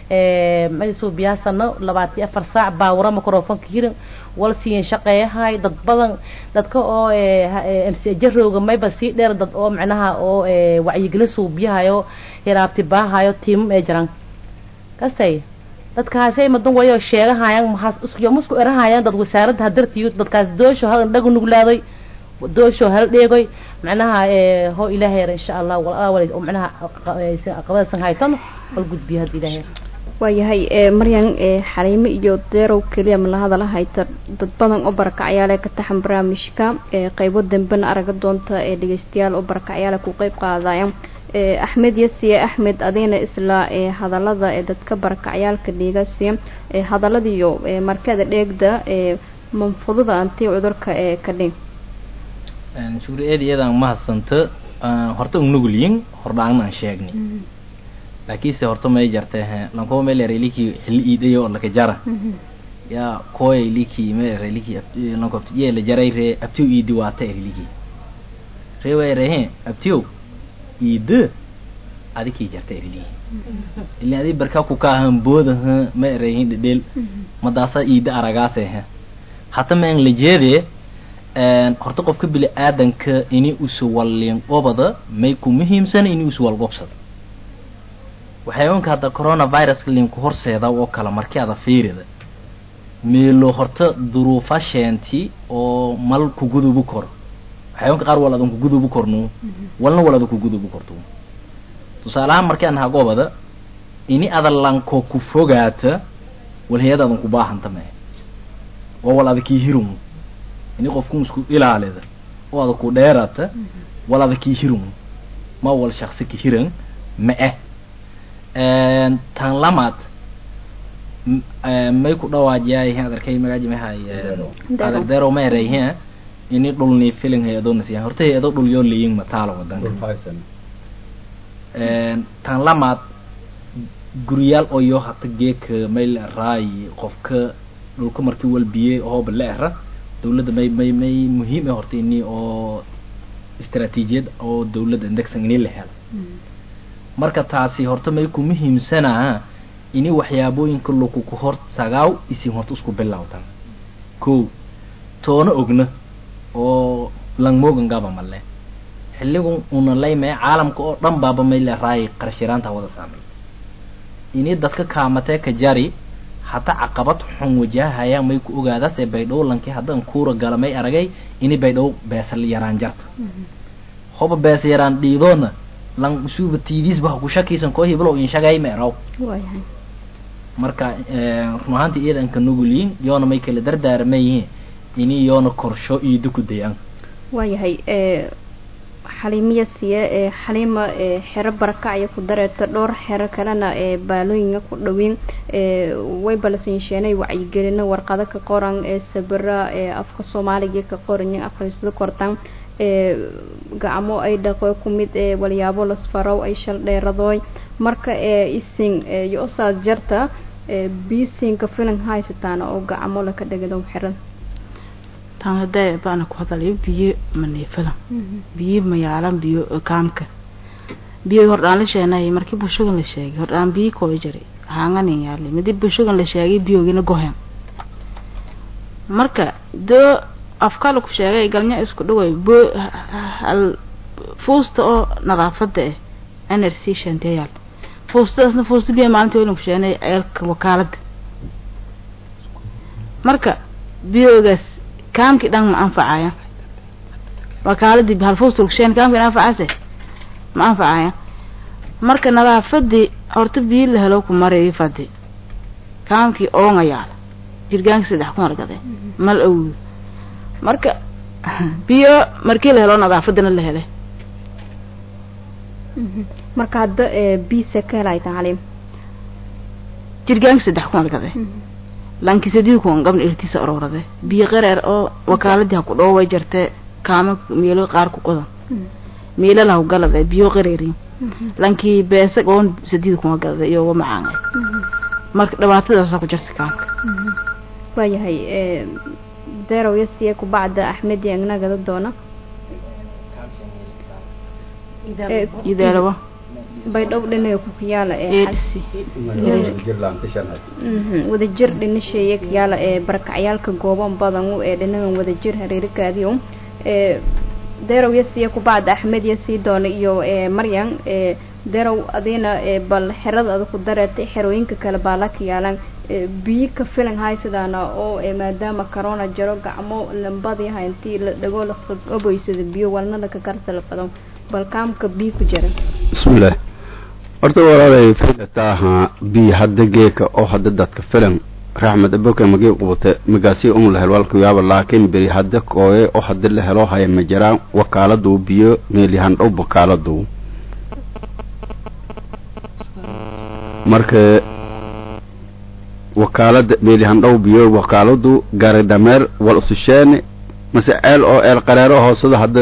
[SPEAKER 6] may suubiyaasana labaatan iyo afar saac baawura microfonka hirin wal siiyan shaqeeyahay dad badan dadka oo mcjarooga mayba sii dheer dad oo macnaha oo wacyigelin suubiyahayo hiraabti baahayo tiimam ee jiraan kastay dadkaasay madan wayo sheegahayaan maxaas isku musku erahayaan dad wasaaradda hadartiyo dadkaas doosho hal dhagu nuglaaday doosho hal dheegoy macnaha ho ilaahay insha allah wal wal macnaha qabadasan haysan wal gudbiyo had ilaahay
[SPEAKER 1] waayahay maryan xaliimo iyo deerow keliya ma la hadala hayta dad badan oo barakacyaale ka taxan barnaamijka qeybo dambena araga doonta ee dhegeystayaal oo barakacyaale ku qeyb qaadaya axmed yasiye axmed adigna isla hadalada ee dadka barakacyaalka dhiigasi hadaladiiyo markada dheegda manfudada anti cudurka ee ka dhig
[SPEAKER 7] shukri eed iyadaan mahadsanta horta ugnugulyin hordhaangna aan sheegni laakiinse horta may jartay lankoo meel reliki xilli iidayo oo laka jara yaa kooya liki meel reliki lanko ye la jaray ree abtiw iidi waata reliki ree way rehe abtiw iida adikii jarta reliki ilaa adi barka ku ka ahan booda ha ma erehin dhedheel madaasa iida aragaase ha hata ma ang la jeedee horta qofka bili aadanka ini usu wallin qobada may ku muhiimsana ini usu walgobsada waxyaabonka hadda coronaviruska linku horseeda oo kale markii ada fiirida meelo horta duruufa sheenti oo mal kugudubu kor waxyaabonka qaar wal adan kugudubu kornu walna wal adan kugudubu kortu tusaalahaan markii aan hagobada ini ada lanko ku fogaata walhayad adan ku baahanta mee oo wal ada kii hirun ini qofku isku ilaalida oo ada ku dheerata wal ada kii hirun ma wal shaksi ki hiran ma eh tan lamaad may ku dhawaajiyay adarkay magaaji mahay adar dero ma erayhe ini dhulni filin hay-adoo nasiya horta hay-ado dhul yoo leeyin mataalo wadanka tan lamaad guriyaal oo yoo hata geeka may la eraayi qofka dhulka markii walbiye hooba la era dawladda may may may muhiim e horta ini oo istaraatiijiyad oo dawladda indegsan ini la helo marka taasi horta may ku muhiimsanaa ini waxyaabooyinka laku ku hor sagaaw isin horta isku bilawtan ko toona ogna oo langmogan gaba male xilligu una laymee caalamka oo dhan baaba may le raay qarashiraanta wada saamay ini dadka kaamatee ka jari hata caqabad xun wajahahayaan may ku ogaadaas ee baydhow lankii haddaan kuura gala may aragay ini baydhow beesal yaraan jarta hoba bees yaraan dhiidoona lan usuuba tiidiisba ku shakiisan koo hiblo in shagay meeraw
[SPEAKER 1] waayahay
[SPEAKER 7] marka run ahaantii iidanka nugulyiin yoona may kala dardaarmayihiin ini yoona korsho iida ku dayaan
[SPEAKER 1] waayahay xaliimiya siye ee xaliima xero barakacya ku dareerta dhowr xero kalena ee baalooyinka ku dhaweyn way balasiinsheenay wacyigelino warqado ka qoran ee sabira ee afka soomaaliga ka qoranyin akhriisada kortan gacmo ay dhaqo ku mid ee walyaabo lasfarow ay shal dheeradooy marka ee isin yo-saad jarta biisinka filan haysataan oo gacmo laka dhegado xiran
[SPEAKER 8] tan hadee baana ku hadalayo biyo maneefadan biyo mayaalan biyo kaamka biyo hordhaan la sheenay markii bulshadan la sheegay hordhaan biyo koo jaray haanganin yaalay midi bulshadan la sheegay biyogina gohen marka doo afkala ku sheegay galnya isku dhaway bo hal fuusta oo nadaafada ah n r c shantee yaal fuustadaasna fuusta biyo maalintii wayna ku sheegnay ceelka wakaalada marka biyogaas kaamkii dhan ma anfacaya wakaaladii hal fuusta lagu sheegay kaamkii anfacase ma anfacaya marka nadaafadii horta biyo la helo ku maray fadi kaamkii oonga yaala jirgaanka saddex kun argade mal awoodo marka biyo markii la helo nadaafadana la helay
[SPEAKER 1] marka hadda biise ka helaytan caliim
[SPEAKER 8] jirgaanka saddex kun argade lanki sadii kun gabna irtiisa ororade biyo qareer oo wakaaladii ha ku dhoo way jartee kaama meelo qaar ku qodan meelo lahu galade biyo qareerin lankii beesa oon sadii kun galade iyo wa macaanga marka dhibaatadaasa ku jirta kaamka
[SPEAKER 1] waayahay deerow yasiye kubacda axmed iyo agnagada doona
[SPEAKER 8] idaalawa
[SPEAKER 1] baydhow dhinaga ku kiyaala ee wadajir dhinasheeye kiyaala ee barakacyaalka gooban badan ee dhinagan wadajir hareerikaadiyo ee derow yasiya kubacda axmed yasii doona iyo maryan derow adiina bal xerada ada ku dareetay xerooyinka kale baa la kiyaalan biyo ka filan hay sidaana oo maadaama corona jaro gacmo lambadii hayntii la dhago la oboysada biyo walna laka karsala badan bal kaamka biyo ku jira
[SPEAKER 9] bismillaah horta walaalay filata ahaa biyo hadda geeka oo hadda dadka filan raxmed aboke magii qubute magaasi un la helo walku yaaba laakiin beri hadda kooye oo hadda la helo haya ma jiraan wakaaladu biyo meelyahan dhow wakaaladu marka wakaalada meelyahan dhow biyo wakaaladu gari dhameer wal ususheene mase ceel oo eel qareero hoo sida hadda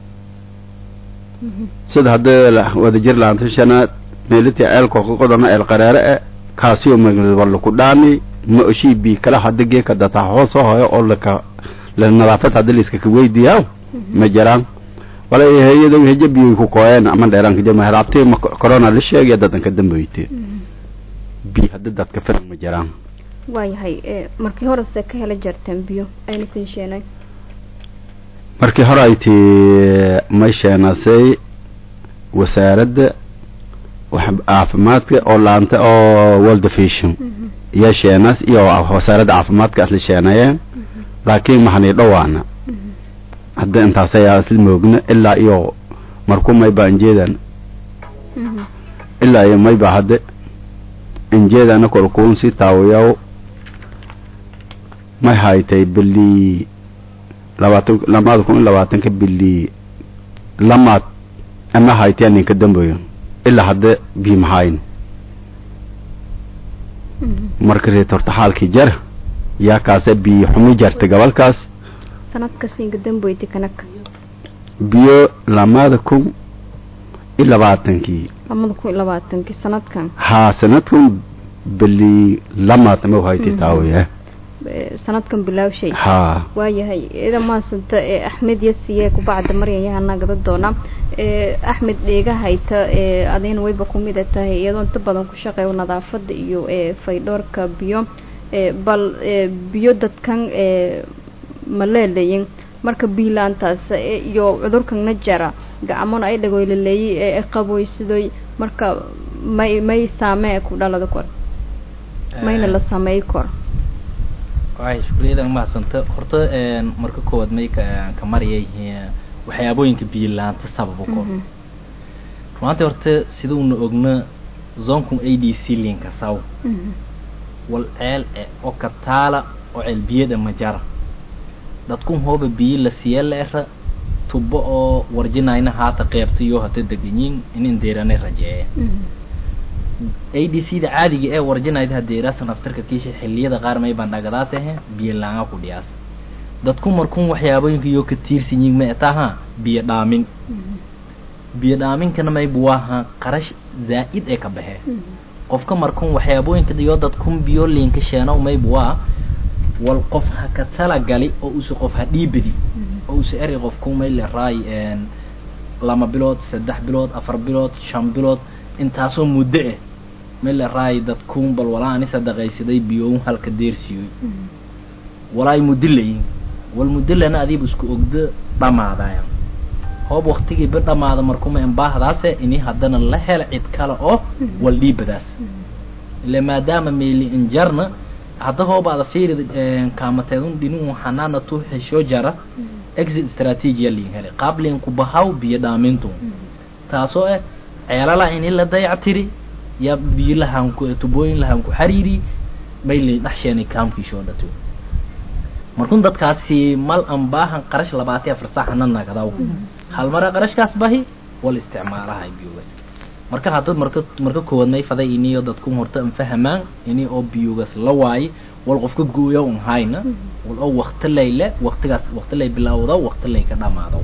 [SPEAKER 9] sida hadda wadajir laanta shanaad meelitii ceelkoo ka qodana eel qareere e kaasioo maglid walla ku dhaani ma oshii bii kala hadda geeka dataa hoosoo hoyo oo laka la nadaafad hadda layskaka weydiyaa ma jiraan wala hay-ada heje biyoy ku kooyeen ama dheeraanka jama helaabtii ma corona la sheegaya dadanka damboyte biyo hadda dadka filan ma jiraan
[SPEAKER 1] waayahay markii horese ka hela jarteen biyo ayna siin sheenay
[SPEAKER 9] markii hore ay tii may sheenasay wasaaradda caafimaadka oo laanta oo world vision iyo sheenas iyo wasaaradda caafimaadka asla sheenayeen laakiin mahani dhowaana hadda intaas ayaa isla moogna ilaa iyo marku mayba injeedan ilaa iyo mayba hadde injeedana korkuun si taawiyaw may haytay bili labaatan lamaada kun iyo labaatanka bili lamaad ama haytay ninka dambeeyo ilaa hadda biimahayn marka reet horta xaalkii jar yaa kaase biyo xumi jarta gobolkaas
[SPEAKER 1] sanadka siinka damboyti kanaka
[SPEAKER 9] biyo lamaada kun iyo labaatankii
[SPEAKER 1] lamada kun iyo labaatankii sanadkan
[SPEAKER 9] haa sanadkan bili lamaad ama haytay taawiya
[SPEAKER 1] sanadkan bilaawshay
[SPEAKER 9] haa
[SPEAKER 1] waayahay ida maasanta ee axmed yasiye kubacda maryan yahana gada doona ee axmed dheega hayta ee adina wayba kumida tahay iyadoo inta badan ku shaqeeyo nadaafada iyo ee faydhoorka biyo ee bal ee biyo dadkan ee ma leeleyin marka biilaantaas iyo cudurkan jara gacmona ay dhagoylaleeyay ee qaboysidoy marka may may saamee ku dhalada kor mayna la sameey kor
[SPEAKER 7] waxay shukriyada mahadsanta horta marka koowaad may ka ka mariyay waxyaabooyinka biyo laanta sababo kor runaantii horta sida una ogna zonkun a d c linka saw wal ceel e oo kataala oo ceel biyada ma jara dadkun hooba biyo la siya la era tubo oo warjinayna haata qeybta iyo hata deganyin inin deerane rajeeya a d c da caadiga ee warjinayda hadeeraasa naftarka kiisha xiliyada qaar may bandhagadaas ahe biyo laanga ku dhiyaas dadku markun waxyaabooyinka iyo ka tiirsan yihin ma etaha biyo dhaamin biyo dhaaminkana maybu waaha qarash zaa'id ee ka baxee qofka markun waxyaabooyinka iyo dadkun biyo liinka sheeno maybu waa wal qof ha ka talagali oo usa qof ha dhiibadi oo usa eri qofku may le raay lama bilood saddex bilood afar bilood shan bilood intaasoo muddo ah may le raay dadkuun bal walaa ani sadaqaysaday biyoun halka deersiyoy walaay muddo layin wal muddo lana adiiba isku ogdo dhamaadaya hoob waktigiiba dhamaada markuma embaahdaase ini haddana la hela cid kale oo wal dhiibadaas ile maadaama meeli injarna hadda hoobaada fiiri kaamateedun dhinin xanaana tu hesho jara exit strategia liin hele qaab liin ku bahaw biyo dhaamintu taasoo ah ceelala ini la dayactiri ya biyo lahanku tubooyin lahanku xariiri bay li dhaxsheenay kaamkiishoo dhato markun dadkaasi mal an baahan qarash labaati afar saacana nagadaw hal mara qarashkaas bahi wal isticmaalahay biyogas marka hadda marka marka koowaad may faday iniyo dadku horta an fahamaan ini oo biyogas la waaye wal qofka gooya un hayna wal oo waqti layle waqtigaas waqti lay bilowda waqti lay ka dhamaado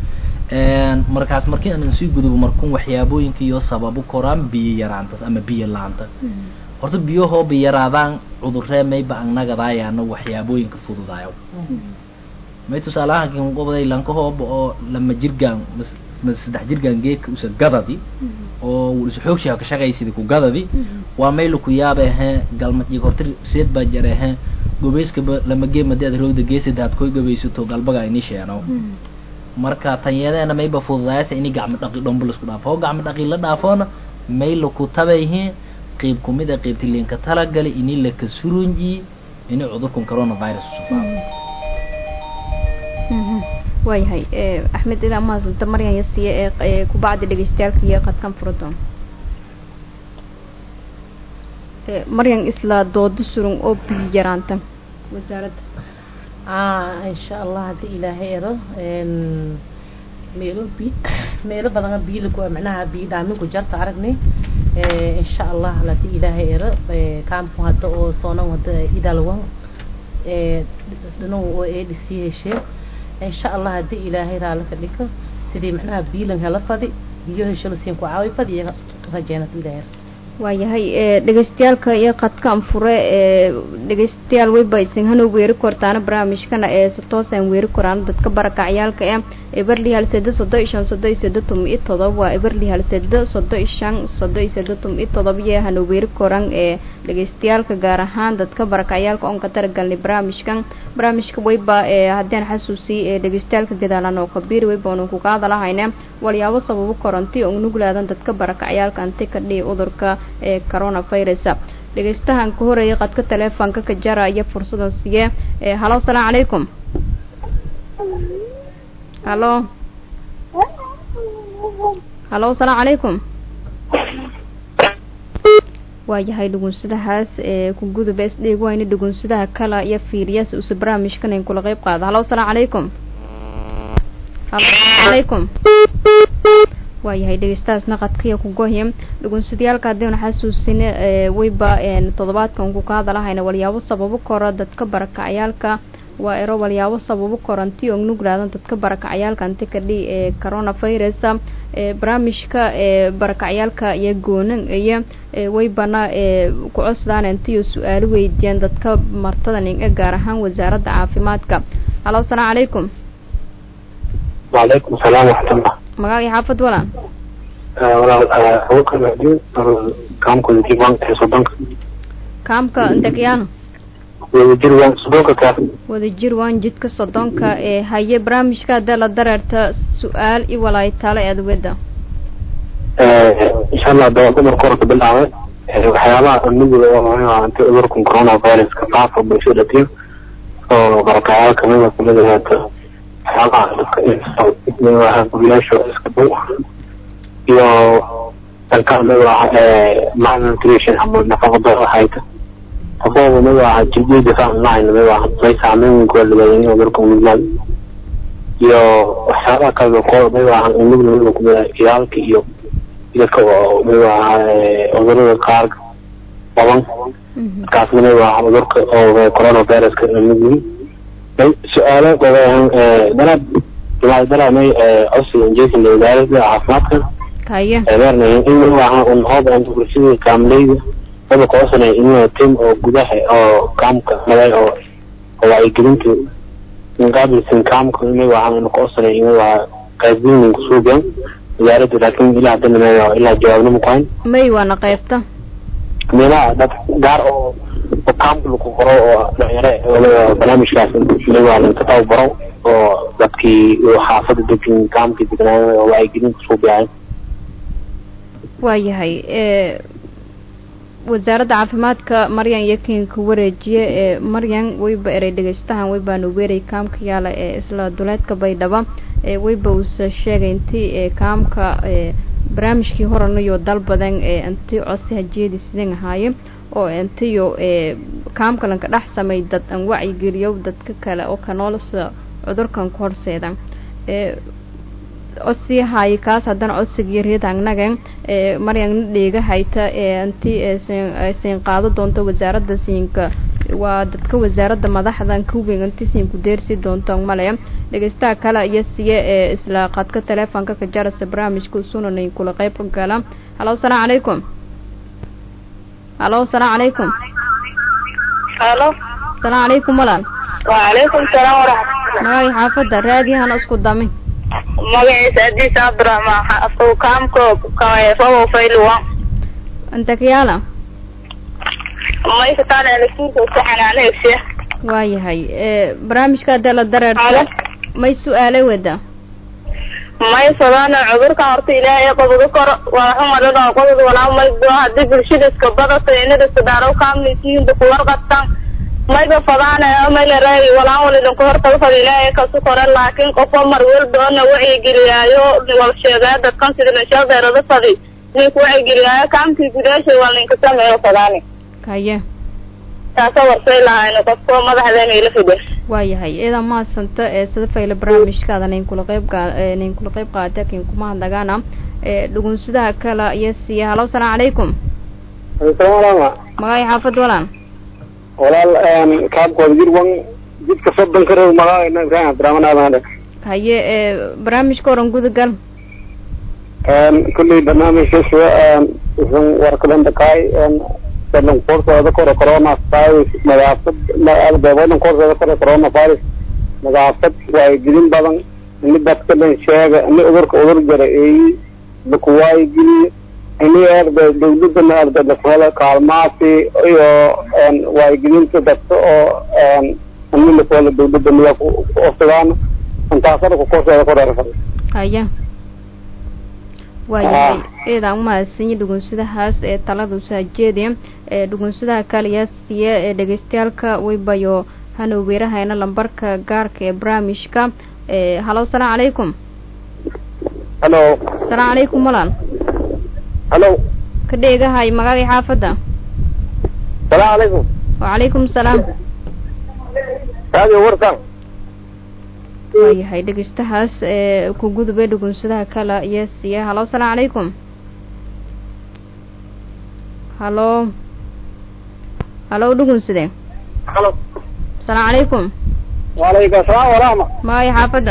[SPEAKER 7] markaas markii aan sii gudubo markun waxyaabooyinka iyo sababu koraan biyo yaraanta ama biyo laanta horta biyahoo biyaraadaan cudurree mayba annagadaayana waxyaabooyinka fududaayo may tusaalahaan qobday lankahooba oo lama jirgaan saddex jirkan geedka usa gadadi oo isa xoogshaha ka shaqaysida ku gadadi waa mayla ku yaaba ahe galmajig hortir seed baa jare ahe gobeyskaba lama gee madi aad roogda geesida aad koy gabaysato galbaga ini sheeno marka tanyadeena mayba fududaayasa ini gacmo dhaqi dhombo laisku dhaafo oo gacmo dhaqi la dhaafoona mayla ku tabayhi qeyb kumid a qeybti liinka talagali ini laka surunji ini cudurkan coronavirus usufaado
[SPEAKER 1] waayahay axmed ilaa mahadsanta maryan yasiye ee kubacdi dhegeystayaalka iyo qadkan furadoon maryan isla doodo surun oo biyo yaraanta wasaaradda
[SPEAKER 6] insha allah haddii ilaahay ero meelo bi meelo badana biyo lagu macnaha biyo dhaaminku jarta aragnay insha allah haddii ilaahay ero kaamku hadda oo soonan hadda idalwan dhinaw oo adc heshee insha allah haddii ilaahay raali ka dhigo sidii macnaha biilan hela fadi biyo hesho lasiin ku caawi fadi iyo rajeena haddii ilaahay ero
[SPEAKER 1] waayahay dhegeystayaalka iyo qadkaan fure dhegeystayaal weyba isin hanu weeri kortaana barnaamijkana ee si toosaan weeri koraan dadka barakacyaalka ee eberli hal sede sodo iyo shan sodo iyo sede tum iyo todoba waa eberli hal sede sodo iyo shan sodo iyo sede tum iyo todoba iyo hanu weeri koraan ee dhegeystayaalka gaar ahaan dadka barakacyaalka oon ka taragalnay barnaamijkan barnaamijka weyba ee haddaan xasuusiy ee dhegeystayaalka gadaalan oo kabiir weyba onu kuga hadalahayna walyaabo sababo koronti oo nuglaadan dadka barakacyaalka anti ka dhihi udurka ee coronavirus dhegeystahan ka horeeyay qadka teleefonka ka jara iyo fursadan siye halo asalaamu calaykum halo halo asalaamu calaykum waayahay dhugunsadahaas ee ku gudub es dheeg wayna dhugunsadaha kala iyo fiiriyaas use barnaamijkan in kula qeyb qaada halo asalaamu calaykum halo calaykum waayahay dhegeystahaasna qadkaya ku gohim dhugunsadayaalka haddiinu xasuusina weyba toddobaadkan ku ka hadalahayna walyaabo sababo kora dadka barakacyaalka waa ero walyaabo sababo koranti oo nuglaadan dadka barakacyaalka anti kadhi ee coronavirus barnaamijka ee barakacyaalka iyo goonan iyo weybana ee ku cosdaan intiyo su-aalo weydiiyeen dadka martada ninga gaar ahaan wasaaradda caafimaadka halo asalaamu calaykum
[SPEAKER 10] وعليكم السلام ورحمة الله
[SPEAKER 1] magacii xaafad walaan
[SPEAKER 10] walaal abuukar macdiin kaamka wadajir waan tahay soddonka
[SPEAKER 1] kaamka intakiyaano
[SPEAKER 10] wadajir waan soddonka kaas
[SPEAKER 1] wadajir waan jidka soddonka ee haye barnaamijka haddee la dareerta su-aal i walaaytaale ee adweda
[SPEAKER 10] insha allah dawada marka hore ka bilaabay waxyaabaha nuguda oo anti cudurkan coronaviruska faafa bulshada dhatiyo oo barakayaal kamida kamid ahaato waxyaabaha dadka inaa guryaasha iska dhow iyo dalka mid ah malnutrition ama nafaqada hayta qofooba mid ah jiljeeda online mid ah may saameyn weyn kuwa labadan cudurka mudnaan iyo waxyaabaha kale kooda mid ah nugla mid kumid ah iyaalka iyo dadka oo mid ah cudurada qaar badan markaas mid ah cudurka oo coronaviruska nugli su-aalo badan dalaad jamaacad dalaamay codsiga injeesinka wasaaradda caafimaadka
[SPEAKER 1] haye
[SPEAKER 10] eedeernayn in waxaa un hoodan bulshada kaamleyda wada koosanay in tim oo gudaha oo kaamka maday oo oo wacyigelinta inqaabilsan kaamka in waxaa un koosanay in waa qaasdinin kusuugan wasaaradda laakiin ilaa haddana me ilaa jawaabna makuhayn
[SPEAKER 1] may waana qaybta
[SPEAKER 10] meelaha dad gaar oo oo kaamka lagu qoro oo dhalinyaro waliba barnaamijkaas waa laga tababaro oo dadkii xaafada degan kaamka degnaayen oo wacyigelin kusuubiyahay
[SPEAKER 1] waayahay wasaaradda caafimaadka maryan yakinka wareejiye ee maryan weyba erey dhegeystahan weybaanu weeray kaamka yaala ee isla duleedka baydhaba ee weyba uuse sheegay intii ee kaamka ee barnaamijkii horanayo dal badan ee inti codsi hajeedi sidan ahaaye oo intiyo ee kaamkalanka dhex samay dad aan wacyigeliyo dadka kale oo kanoolasa cudurkan ku horseeda ee codsii haaye kaas haddana codsigiyo reedangnaga ee maryangna dheega hayta ee inti siin qaado doonto wasaaradda siinka waa dadka wasaaradda madaxdan kuweyn inti siin ku deersi doonto male dhegeystaha kale iyo siye ee isla qadka teleefonka ka jarasa barnaamijka sunanay kula qeyb gala halo asalaamu calaykum halo asalaamu calaykum
[SPEAKER 11] halo
[SPEAKER 1] asalaamu calaykum walaal
[SPEAKER 11] وعليكم السلام ورحمة الله
[SPEAKER 1] magacii xaafadda raadiyahana isku dami
[SPEAKER 11] magaciisa adiis abdiraxmaan afkow kaamko fawow fayluwan
[SPEAKER 1] antakyaala
[SPEAKER 11] mayka taale alasiinka uska xanaanaysiya
[SPEAKER 1] waayahay barnaamijka hadee la dareerto may su-aale wada
[SPEAKER 11] may fadana cudurkan horta ilaahay qabado karo waa xumadada qodod walaa may bua hadii bulshada iska badato inada iska daaro kaamlisiinda kuwarqabtan mayba fadaana may la raagi walaa walidinku hortaga fada ilaahay kasu kore laakiin qofo mar walbaona wacyigeliyaayo wal sheegaya dadkan sida lashaldeerada fadi ninku wacyigeliyaayo kaamkii gudaashay waa ninka sameeyo fadaani
[SPEAKER 1] kaye
[SPEAKER 11] taasa warsay lahayno qofko madaxdeena ila fide
[SPEAKER 1] waayahay iyadaa mahadsanta ee sida fayla barnaamijkaada nayn kula qayb qa nayn kula qayb qaata kin kuma hadlagaana ee dhugunsidaha kale iyo siya halo asalaamu calaykum
[SPEAKER 10] salaam
[SPEAKER 1] magacay xaafad walaan
[SPEAKER 10] walaal kaabkooda jir wan jidka soddon ka reeb magaceena ibrahim cabdiraxmaan aadan
[SPEAKER 1] haye ee barnaamijka oran gudagal
[SPEAKER 10] kulley barnaamijkaas wuxuu warkadan dhakaay sadan koorsooda kore corona virus nadaafad beebadan koorsooda kore corona virus nadaafad waayigelin badan ini dadka dhan sheega ini udurka udur jara eeyi laku waayigeliye ini arda dawladana arda lakuhela kaalmaasi iyo waayigelinta dadka oo ini lakuhela dawladda miyaa ku ofsadaano intaasada ku koorsooda kore
[SPEAKER 1] haya waayahay eedaan umahadsanyi dhugunsidahaas ee talada usaajeediya ee dhugunsidaha kaliya siya ee dhegeystayaalka waybayo hana weerahayna lambarka gaarka ee barnaamijka ee halo asalaamu calaykum
[SPEAKER 10] halo
[SPEAKER 1] asalaamu calaykum walaal
[SPEAKER 10] halo
[SPEAKER 1] ka dheegahay magagay xaafadda
[SPEAKER 10] salaamu calaykum
[SPEAKER 1] wacalaykum salaam
[SPEAKER 10] radio warsan
[SPEAKER 1] waayahay dhegeystahaas ee ku gudubay dhugunsadaha kale iyo siya halo asalaamu calaykum halo halo dhugunside
[SPEAKER 10] halo
[SPEAKER 1] asalaamu calaykum
[SPEAKER 10] waalaykum asalaam waraxma
[SPEAKER 1] magay xaafadda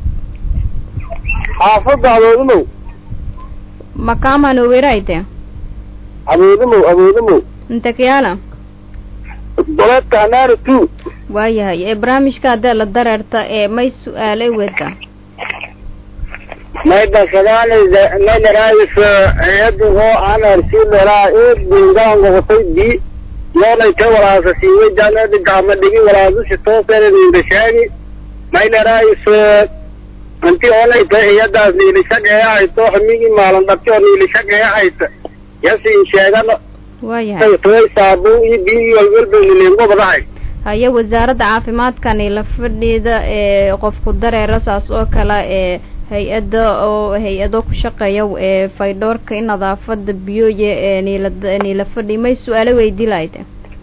[SPEAKER 10] xaafadda aboodumow
[SPEAKER 1] makaamano weerayte
[SPEAKER 10] aboodumow aboodumow
[SPEAKER 1] intakiyaala
[SPEAKER 10] doleedka hanaari two
[SPEAKER 1] waayahay ee barnaamijka haddee la dareerta ee may su-aale wada
[SPEAKER 10] may basadaanayda maynaraayis hayadu oo anarsiileraa eed bingaangogotay bi yoonayte walaasa siiway jaanadi gacma dhigi walaadusi tooseninda sheegi maynaraayis inti oonayta iyadaas niilishaqeehayto xumigii maalan dhabti oo niilishaqeehayta yasiin sheegano
[SPEAKER 1] waayahay
[SPEAKER 10] toy saabuun iyo biyo walwalbanilingobadahay
[SPEAKER 1] haye wasaaradda caafimaadkani la fadhiida ee qofku dareera saas oo kale ee hay-ada oo hay-ado ku shaqeeya ee faydhoorka in nadaafada biyoya ee niila niila fadhi may su-aalo weydii lahayde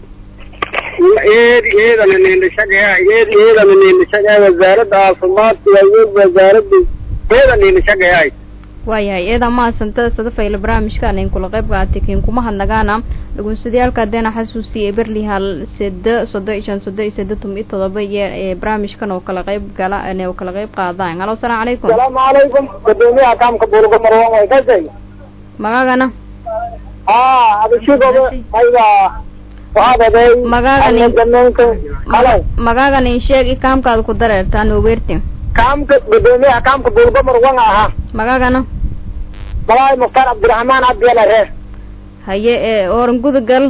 [SPEAKER 10] eedi eedana niilishaqeeha eedi eedana niilishaqeeha wasaaradda caafimaadka waayo wasaaradda eeda niilishaqeehay
[SPEAKER 1] waayahay eedaa mahadsanta sadafayla barnaamijkaan in kula qayb qaatay kiin kuma hadnagaana dhugunsadayaalka hadeena xasuusiya berli hal sede sodo iyo shan sodo iyo sede tum iyo todoba iyo ee barnaamijkan oo kala qayb gala oo kala qayb qaadaan halo asalaamu calaykum
[SPEAKER 10] asalaamu calaykum gudoomiyaha kaamka buulga marwan way kasay
[SPEAKER 1] magaagana
[SPEAKER 10] haa adishigoda ayga waxaadaday
[SPEAKER 1] Magaagani-
[SPEAKER 10] halo
[SPEAKER 1] magaagan in sheeg i kaamkaada ku dareertaan oo weertin
[SPEAKER 10] kaamka gudoomiyaha kaamka buulga marwan ahaa
[SPEAKER 1] magaagana
[SPEAKER 10] malaay mukhtaar cabdiraxmaan cabdiyala reer
[SPEAKER 1] haye ee horan gudagal